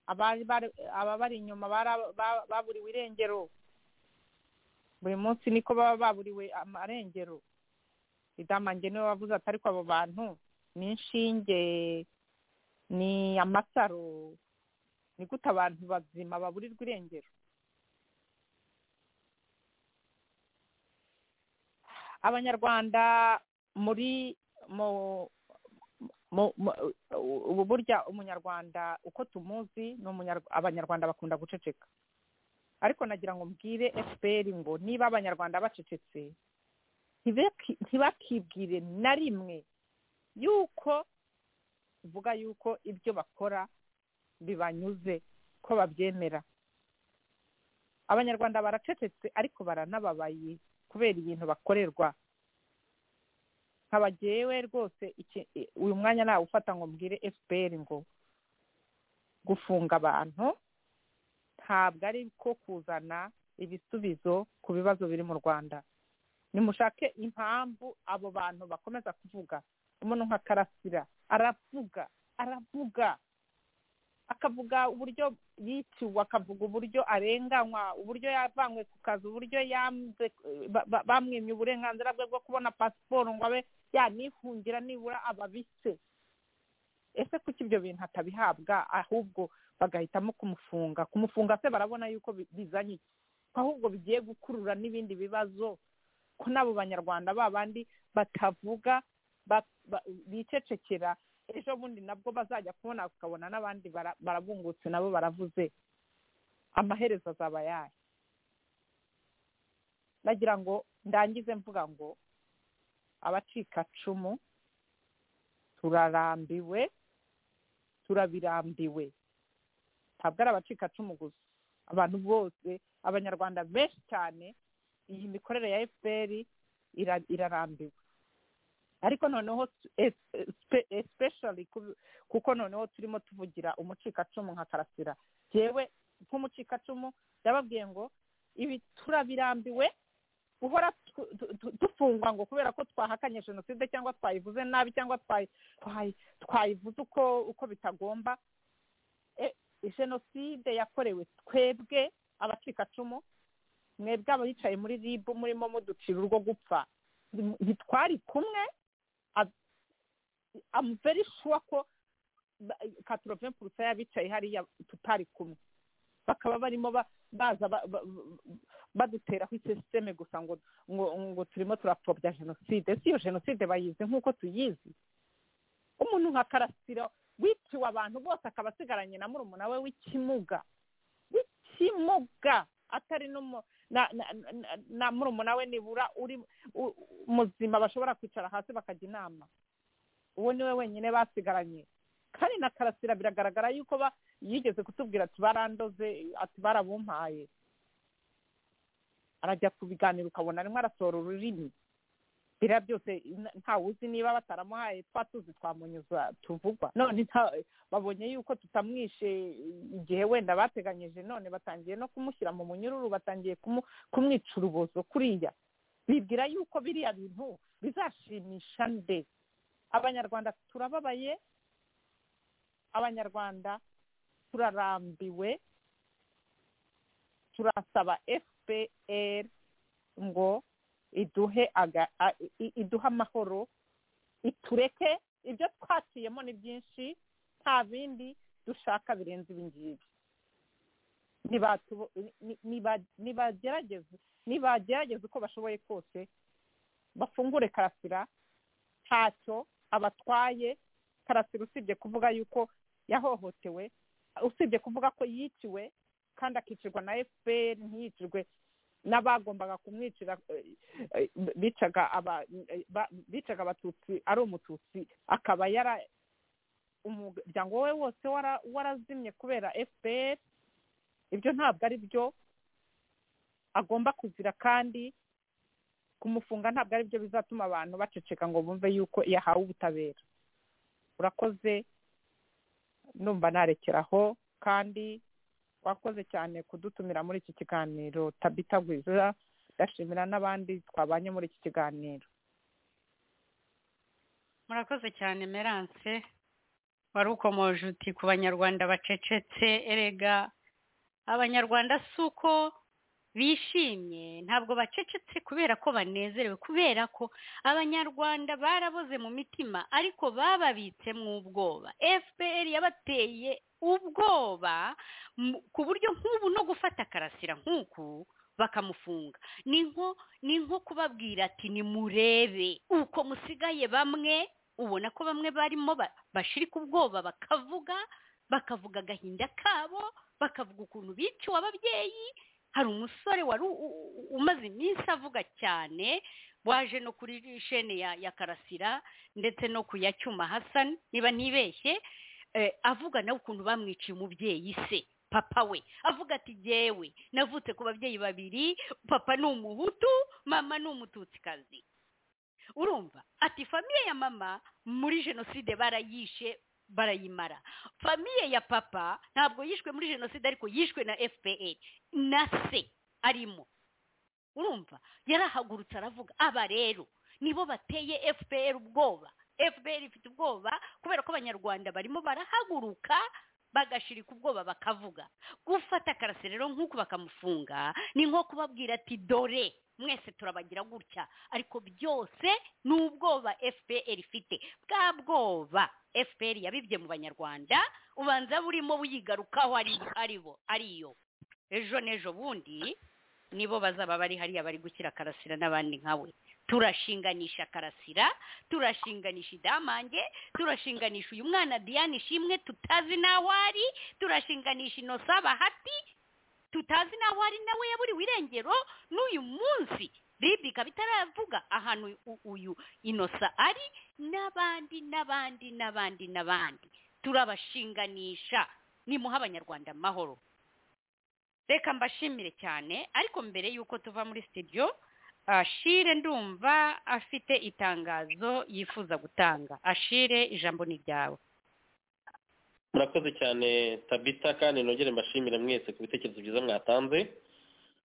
abari bari- ababari inyuma bara- ba- baburiwe irengero buri munsi niko baba baburiwe amarengero idamange niwe wavuze ati ariko abo bantu ni inshinge ni amasaro ni gute abantu bazima baburirwa irengero abanyarwanda muri mu mu- mu- ubu burya umunyarwanda uko tumuzi ni umunyarwa- abanyarwanda bakunda guceceka ariko nagira ngo mbwire fpr ngo niba abanyarwanda bacecetse ntibaki- ntibakibwire na rimwe yuko tuvuga yuko ibyo bakora bibanyuze ko babyemera abanyarwanda baracecetse ariko baranababaye kubera ibintu bakorerwa nkaba jyewe rwose iki- e, uyu mwanya nawufata ngo mbwire fpr ngo gufunga abantu ntabwo ari ko kuzana ibisubizo ku bibazo biri mu rwanda nimushake impamvu abo bantu bakomeza kuvuga umuntu nka karasira aravuga aravuga akavuga uburyo yiciwe akavuga uburyo arenganywa uburyo yavanywe ku kazi uburyo yanze ba- ba- bamwimye uburenganzira bwe bwo kubona pasiporo ngo abe yanihungira nibura ababise ese kuki ibyo bintu atabihabwa ahubwo bagahitamo kumufunga kumufunga se barabona yuko bi- bizanye iki ko ahubwo bigiye gukurura n'ibindi bibazo ko n'abo banyarwanda babandi batavuga ba- ba- bicecekera ejo bundi nabwo bazajya kubona ukabona n'abandi bara- barabungutse nabo baravuze amaherezo azaba yayo nagira ngo ndangize mvuga ngo abacikacumu turarambiwe turabirambiwe ntabwo ari abacikacumu gusa abantu bose abanyarwanda benshi cyane iyi mikorere ya fpr ira- irarambiwe ariko noneho especially kuko noneho turimo tuvugira umucikacumu nka karasira yewe nk'umucikacumu yababwiye ngo ibi turabirambiwe guhora tu- tu- tu- dufungwa ngo kubera ko twahakanye jenoside cyangwa twayivuze nabi cyangwa twayi- twayi- twayivuze uko uko bitagomba E, jenoside yakorewe twebwe abacikacumu mwebwe abicaye muri ribu murimo muducira urwo gupfa ntitwari kumwe I'm very sure ko katoroven purusa y'abicaye hariya tutari kumwe bakaba barimo ba- baza ba- ba- baduteraho isisiteme gusa ngo ngo ngo turimo turapfobya jenoside ese iyo jenoside bayizi nk'uko tuyizi umuntu nka karasira wiciwe abantu bose akaba asigaranye na murumuna we w'ikimuga w'ikimuga atari n'umu na na- na- na murumuna we nibura uri u- muzima bashobora kwicara hasi bakajya inama uwo ni we wenyine basigaranye kandi na karasira biragaragara yuko ba- yigeze kutubwira ati barandoze ati barabumpaye arajya ku biganiro ukabona arimo arasohora ururimi biriya byose n- ntawuzi niba bataramuhaye twa tuzi twamunyuza tuvugwa none nta- babonye yuko tutamwishe igihe wenda bateganyije none batangiye no kumushyira mu munyururu batangiye kumu kumwica urubozo kuriya bibwira yuko biriya bintu bizashimisha nde abanyarwanda turababaye abanyarwanda turarambiwe turasaba fpr ngo iduhe aga, a, i- iduhe amahoro itureke ibyo twaciyemo ni byinshi nta bindi dushaka birenze ibi ngibi nibatubo- ni- niba- nibagerageze nibagerageze uko bashoboye kose bafungure karasira ntacyo abatwaye karasira usibye kuvuga yuko yahohotewe usibye kuvuga ko yiciwe kandi akicirwa na fpr ntiyicirwe n'abagombaga kumwicira eh, eh, bicaga aba eh, ba- bicaga abatutsi ari umututsi akaba yara umuryango we wose wara- warazimye kubera fpr ibyo ntabwo ari byo agomba kuzira kandi kumufunga ntabwo ari byo bizatuma abantu baceceka ngo bumve yuko yahawe ubutabera urakoze numva narekeraho kandi wakoze cyane kudutumira muri iki kiganiro tabitagwiza ndashimira n'abandi twabanye muri iki kiganiro murakoze cyane merance wari ukomoje uti ku banyarwanda bacecetse erega abanyarwanda si uko bishimye ntabwo bacecetse kubera ko banezerewe kubera ko abanyarwanda baraboze mu mitima ariko bababitse mu ubwoba fpr yabateye ubwoba mu- ku buryo nk'ubu no gufata karasira nk'uku bakamufunga ni nko ni nko kubabwira ati nimurebe uko musigaye bamwe ubona ko bamwe barimo ba- bashirika ubwoba bakavuga bakavuga agahinda kabo bakavuga ukuntu biciwe ababyeyi hari umusore wari u- u- u- umaze iminsi avuga cyane waje no kuri shene ya ya karasira ndetse no ku ya cyuma hasani niba ntibeshye eh, avuga nawe ukuntu bamwiciye umubyeyi se papa we avuga ati jyewe navutse ku babyeyi babiri papa ni umuhutu mama ni umututsikazi urumva ati famiye ya mama muri jenoside barayishe barayimara famiye ya papa ntabwo yishwe muri jenoside ariko yishwe na fpr na se arimo urumva yarahagurutse aravuga aba rero nibo bateye fpr ubwoba fpr ifite ubwoba kubera ko abanyarwanda barimo barahaguruka bagashirika ubwoba bakavuga gufata karase rero nk'uko bakamufunga ni nko kubabwira ati dore mwese turabagira gutya ariko byose ni ubwoba fpr ifite bwa bwoba fpr yabibye mu banyarwanda ubanza burimo buyigarukaho ari bo ariyo ejo n'ejo bundi nibo bazaba bari hariya bari gukira karasira n'abandi nkawe turashinganisha karasira turashinganisha idamange turashinganisha uyu mwana diane ishimwe tutazi n'aho ari turashinganisha inosa bahati tutazi n'aho ari nawe yaburiwe irengero n'uyu munsi ribi ikaba itaravuga ahantu u- uyu inosa ari n'abandi n'abandi n'abandi n'abandi turabashinganisha nimuha abanyarwanda amahoro reka mbashimire cyane ariko mbere y'uko tuva muri studio ashire ndumva afite itangazo yifuza gutanga ashire ijambo ni ryawe murakoze cyane tabita kandi nongere mbashimira mwese ku bitekerezo byiza mwatanze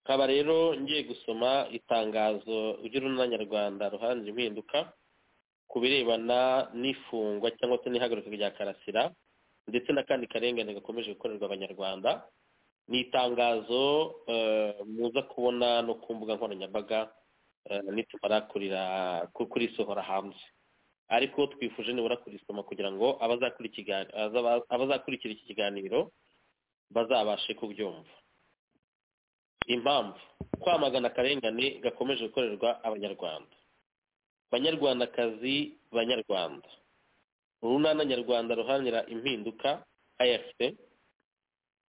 nkaba rero ngiye gusoma itangazo ry'urunana nyarwanda ruhanje impinduka ku birebana n'ifungwa cyangwa se n'ihagarika rya karasira ndetse n'akandi karengane gakomeje gukorerwa abanyarwanda ni itangazo eh, muza kubona no ku mbuga nkoranyambaga eh, nitumara kurira- ku- kurisohora hanze ariko twifuje nibura kurisoma kugira ngo abazakura ikiganiro- azaba- abazakurikira iki kiganiro bazabashe kubyumva impamvu kwamagana akarengane gakomeje gukorerwa abanyarwanda banyarwandakazi banyarwanda urunana nyarwanda ruharanira impinduka afp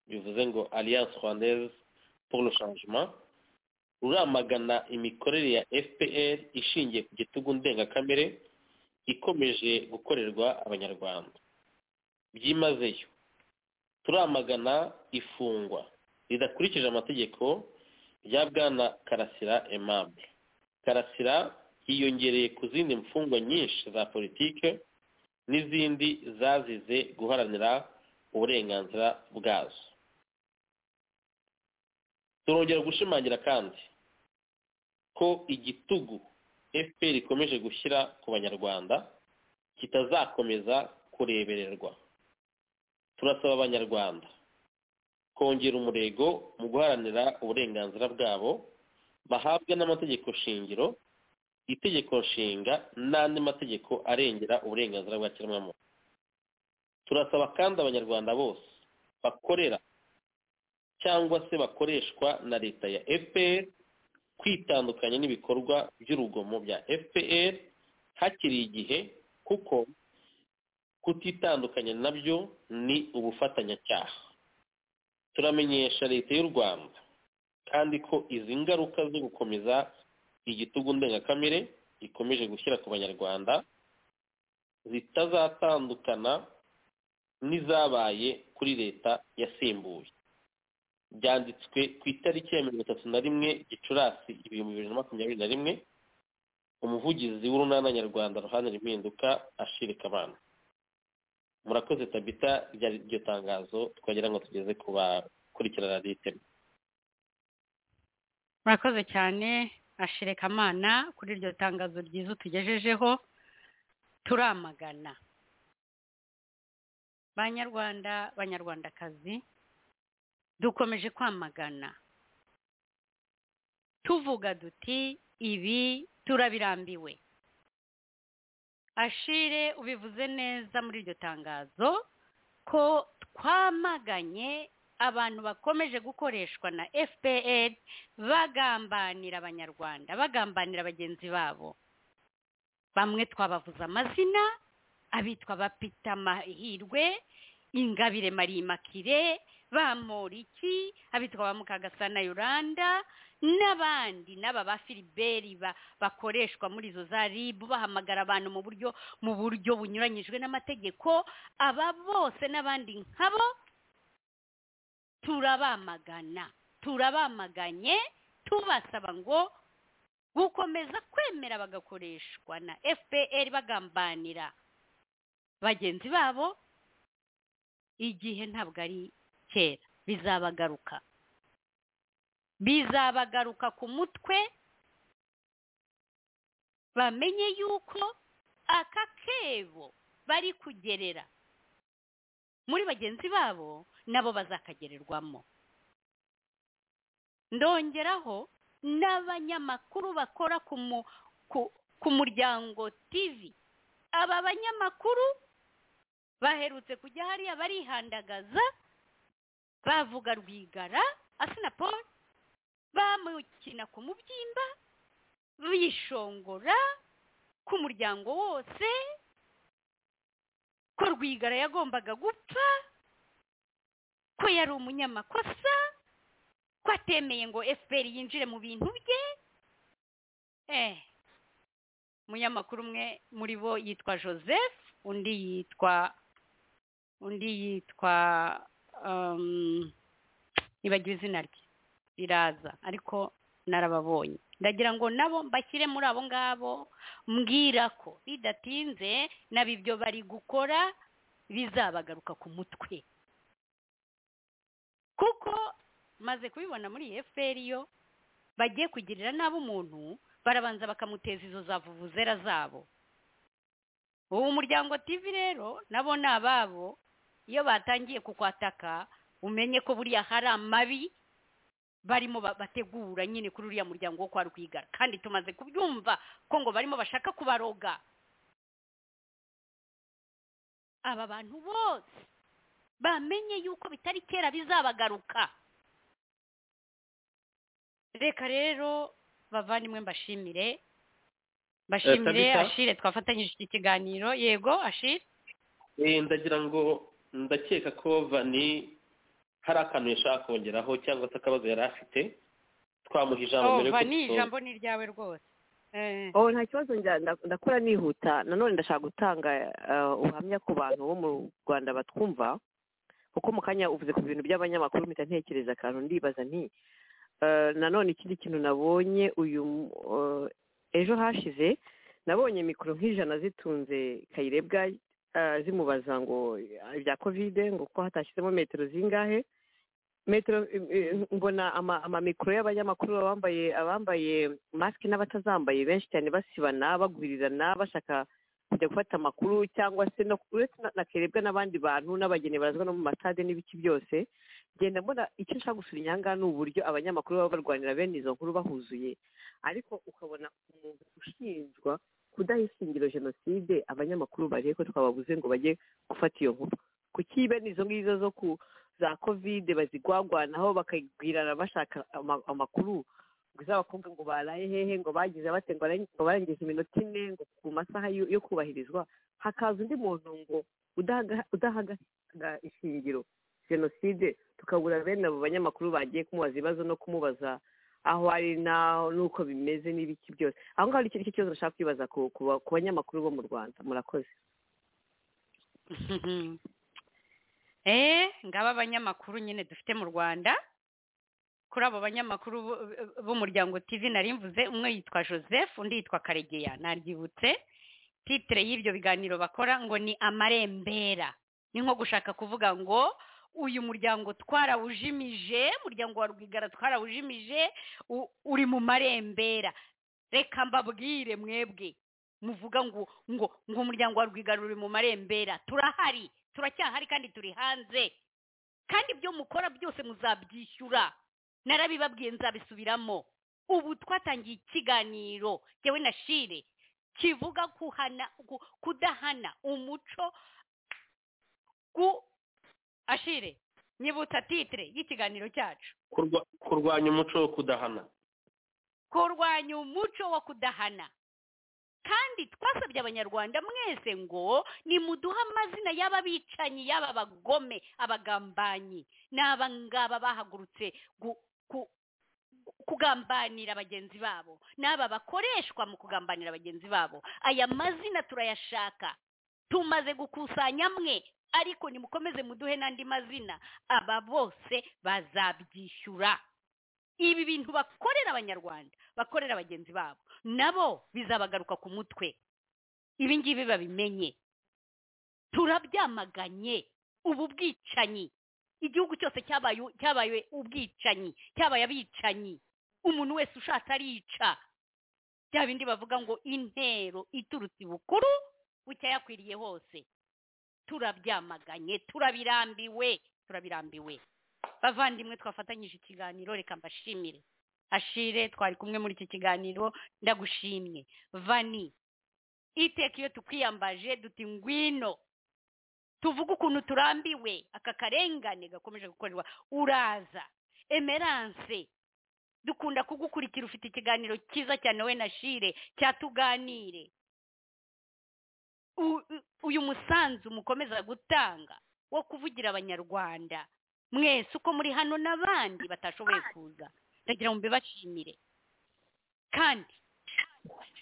bivuze ngo alliance rwandaise pour le changement ruramagana imikorere ya fpr ishingiye ku gitugu ndengakamere ikomeje gukorerwa abanyarwanda byimazeyo turamagana ifungwa ridakurikije amategeko rya bwana karasira aimable karasira yiyongereye ku zindi mfungwa nyinshi za politike n'izindi zazize guharanira uburenganzira bwazo turongera gushimangira kandi ko igitugu fpr ikomeje gushyira ku banyarwanda kitazakomeza kurebererwa turasaba abanyarwanda kongera umurego mu guharanira uburenganzira bwabo bahabwa n'amategeko shingiro itegeko nshinga n'andi mategeko arengera uburenganzira bwa kiremwamuntu turasaba kandi abanyarwanda bose bakorera cyangwa se bakoreshwa na leta ya fpr kwitandukanya n'ibikorwa by'urugomo bya fpr hakiri igihe kuko kutitandukanya nabyo ni ubufatanyacyaha turamenyesha leta y'u rwanda kandi ko izi ngaruka zo gukomeza igitugu ndengakamere ikomeje gushyira ku banyarwanda zitazatandukana n'izabaye kuri leta yasimbuye byanditswe ku itariki ya mirongo itatu na rimwe gicurasi ibihumbi bibiri na makumyabiri na rimwe umuvugizi w'urunana nyarwanda ruharanira impinduka ashire kabana murakoze tabita ryari iryo tangazo twagira ngo tugeze ku bakurikirana riteme murakoze cyane ashire kamana kuri iryo tangazo ryiza utugejejeho turamagana banyarwanda banyarwandakazi dukomeje kwamagana tuvuga duti ibi turabirambiwe ashire ubivuze neza muri iryo tangazo ko twamaganye abantu bakomeje gukoreshwa na fpr bagambanira abanyarwanda bagambanira bagenzi babo bamwe twabavuze amazina abitwa bapita mahirwe ingabire marimakire bamoriki abitwa ba mukagasana yoranda n'abandi n'aba ba filiberi ba- bakoreshwa muri izo za ribu bahamagara abantu mu buryo mu buryo bunyuranyijwe n'amategeko aba bose n'abandi nkabo turabamagana turabamaganye tubasaba ngo gukomeza kwemera bagakoreshwa na fpr bagambanira bagenzi babo igihe ntabwo ari kera bizabagaruka bizabagaruka ku mutwe bamenye yuko aka kebo bari kugerera muri bagenzi babo nabo bazakagererwamo ndongeraho n'abanyamakuru bakora ku mu- ku- ku muryango tv aba banyamakuru baherutse kujya hariya barihandagaza bavuga rwigara asinapol bamukina ku mubyimba bishongora ku muryango wose ko rwigara yagombaga gupfa ko yari umunyamakosa ko atemeye ngo fpr yinjire mu bintu bye eh umunyamakuru umwe muri bo yitwa joseph undi yitwa undi yitwa um, nibagiwe izina rye riraza ariko narababonye ndagira ngo nabo mbashyire muri abo ngabo mbwira ko bidatinze nabo ibyo bari gukora bizabagaruka ku mutwe kuko maze kubibona muri iyi fpr yo bagiye kugirira nabi umuntu barabanza bakamuteza izo za vuvuzera zabo ubu umuryango tv rero nabo ni ababo iyo batangiye kukwataka umenye ko buriya hari amabi barimo ba- bategura nyine kuri uriya muryango wo kwa rwigara kandi tumaze kubyumva ko ngo barimo bashaka kubaroga aba bantu bose bamenye yuko bitari kera bizabagaruka reka rero bavandimwe mbashimire mbashimire Tabitha? ashire twafatanyije iki kiganiro yego ashire Eh, ndagira ngo ndakeka ko vani hari akantu yashaka kongeraho cyangwa se akabazo yari afite twamuha ijambo oh, mbere vani yuko ijambo ni iryawe rwose Eh, oh nta kibazo njya- nda- ndakora nihuta nanone ndashaka gutanga eh, ubuhamya ku bantu bo mu rwanda batwumva kuko mu kanya uvuze ku bintu by'abanyamakuru mpita ntekereza akantu ndibaza nti eh, nanone ikindi kintu nabonye uyu mu- eh, ejo hashize nabonye mikoro nk'ijana zitunze kayirebwa eh, zimubaza ngo eh, ibya kovide ngo ko hatashyizemo metero zingahe metero eh, eh, mbona ama- amamikoro y'abanyamakuru abambaye abambaye masike n'abatazambaye benshi cyane basibana bagwirirana bashaka kujya gufata amakuru cyangwa se no uretse na- na kerebwa n'abandi bantu n'abageni barazwa no mu matade n'ibiki byose genda mbona icyo nshaka gusura inyangaha ni uburyo abanyamakuru baba barwanira bene izo nkuru bahuzuye ariko ukabona umuntu ushinjwa kudaha ishingiro jenoside abanyamakuru bareke ko twababuze ngo bajye gufata iyo nkuru kuki bene izo ngizo zo ku za kovide bazigwagwanaho bakabwirana bashaka ama- amakuru ngo iz'abakobwa ngo baraye hehe ngo bagize bate ngo barang- ngo barangije iminota ine ngo ku masaha yo yo kubahirizwa hakaza undi muntu ngo udahaga- udahagarika ishingiro jenoside tukabura bene abo banyamakuru bagiye kumubaza ibibazo no kumubaza aho ari naho n'uko bimeze n'ibiki byose aho ngaho nicyo nicyo kibazo nashaka kwibaza ku ku ba- ku banyamakuru bo mu rwanda murakoze eh, ngaba abanyamakuru nyine dufite mu rwanda kuri abo banyamakuru bo- b'umuryango tv nari mvuze umwe yitwa joseph undi yitwa karegeya naryibutse titire y'ibyo biganiro bakora ngo ni amarembera ni nko gushaka kuvuga ngo uyu muryango twarawujimije muryango wa rwigara twarawujimije u- uri mu marembera reka mbabwire mwebwe muvuga ngo ngo ngo umuryango wa rwigara uri mu marembera turahari turacyahari kandi turi hanze kandi ibyo mukora byose muzabyishyura narabibabwiye nzabisubiramo ubu twatangiye ikiganiro yewe na shire kivuga kuhana ku- kudahana umuco ku ashire nyibutsa titire y'ikiganiro cyacu kurwa- kurwanya umuco wo kudahana kurwanya umuco wo kudahana kandi twasabye abanyarwanda mwese ngo nimuduhe amazina y'aba bicanyi y'aba bagome abagambanyi ni aba ngaba bahagurutse gu- ku- kugambanira bagenzi babo n'aba bakoreshwa mu kugambanira bagenzi babo aya mazina turayashaka tumaze gukusanya amwe ariko nimukomeze muduhe n'andi mazina aba bose bazabyishyura ibi bintu bakorera abanyarwanda bakorera bagenzi babo nabo bizabagaruka ku mutwe ibi ngibi babimenye turabyamaganye ubu bwicanyi igihugu cyose cyabaye cyabaye ubwicanyi cyabaye abicanyi umuntu wese ushatse arica bya bindi bavuga ngo intero iturutse ibukuru bucya yakwiriye hose turabyamaganye turabirambiwe turabirambiwe bavandimwe twafatanyije ikiganiro reka mbashimire ashire twari kumwe muri iki kiganiro ndagushimye vani iteka iyo tukwiyambaje duti ngwino tuvuge ukuntu turambiwe aka karengane gakomeje gukorerwa uraza emerance dukunda kugukurikira ufite ikiganiro cyiza cyane we na shire cyatuganire U- u- uyu musanzu mukomeza gutanga wo kuvugira abanyarwanda mwese uko muri hano n'abandi batashoboye kuza ndagira ngo mbibashimire kandi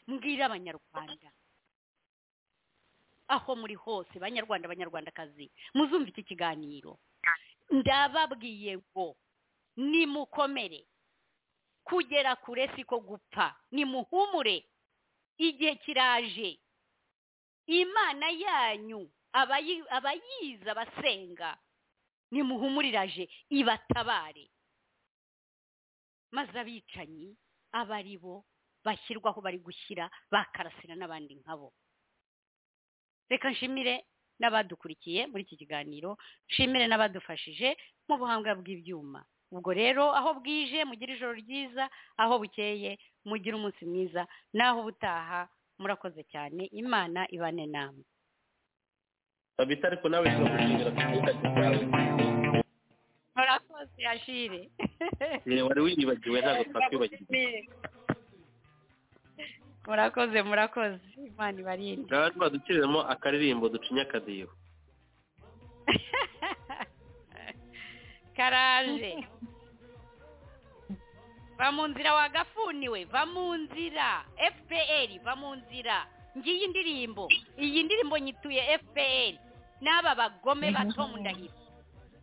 mbwira abanyarwanda aho muri hose banyarwanda banyarwandakazi muzumva iki kiganiro ndababwiye ngo nimukomere kugera kure siko gupfa nimuhumure igihe kiraje imana yanyu abayi- abayizi abasenga nimuhumuriraje ibatabare maze abicanyi abe ari bo bashyirwaho bari gushyira bakarasira n'abandi nkabo reka nshimire n'abadukurikiye muri iki kiganiro nshimire n'abadufashije mu buhanga bw'ibyuma ubwo rero aho bwije mugire ijoro ryiza aho bukeye mugire umunsi mwiza naho ubutaha murakoze cyane imana ibane namwe babita ariko nawe turagushimira ku gitabo cyawe murakoze ashire Eh, wari wiribagiwe ntabwo twakwibagirwa murakoze murakoze imana ibarinde ngaho baduciriramo akaririmbo ducinya akadiho karaje va mu nzira wagafuniwe va mu nzira fpr va mu nzira ngiyi ndirimbo iyi ndirimbo nyituye fpr n'aba bagome bato mu ndahiro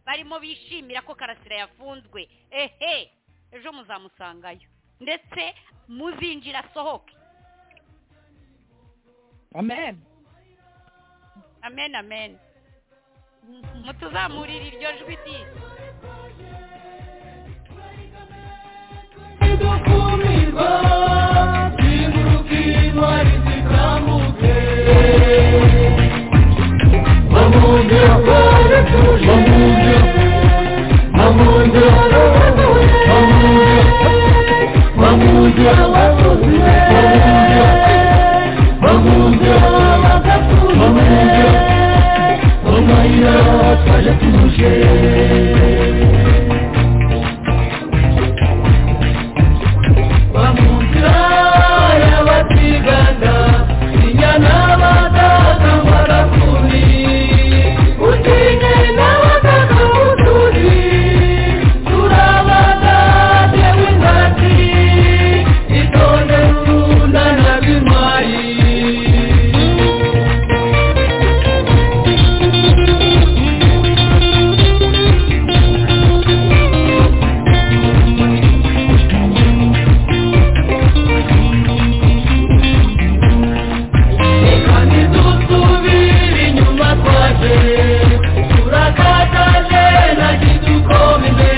barimo bishimira ko karasira yafunzwe ehe ejo muzamusangayo ndetse muzinjira asohoke amen amen amen mutuzamurire iryo jwi ryiza kumirwa zinguruka intwari zikamutse bamugira kwari tuje bamugira bamugira bamugira bamugira batuje bamugira bagatuje bamugira bamugira twari tuje bamutara batigana inyana batata barakuni utine nabatata uturi turabatate wingati itonde runda na bimwari ikanitusubira inyuma twaje turakataje na kidukombe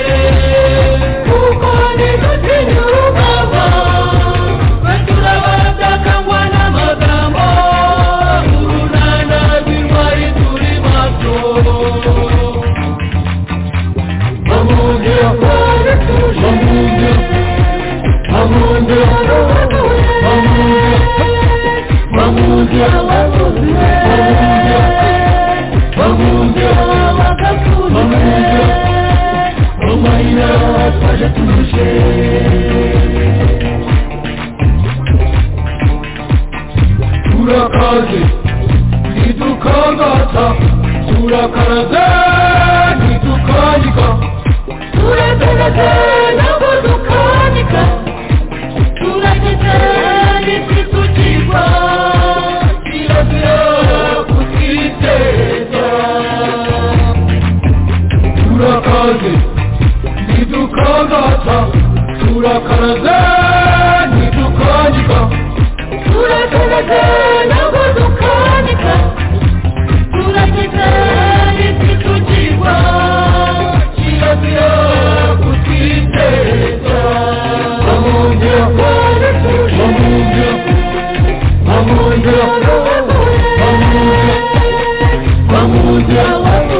kuko nidutinya urugamba twe turabatakangwa n'amagambo urunana rw'intwari turi maso bamugira kwari tuje bamugira bamugira bamugira bamuja bamuja bamuja bamuja umayira twajatumuje tumaze ntidukangata turakaraze ntidukanika turakaraga ntabwo dukanika turakeka ntititugirwa kirazira kutwiteza bamwongera bamwongera bamwongera bamwongera bamwongera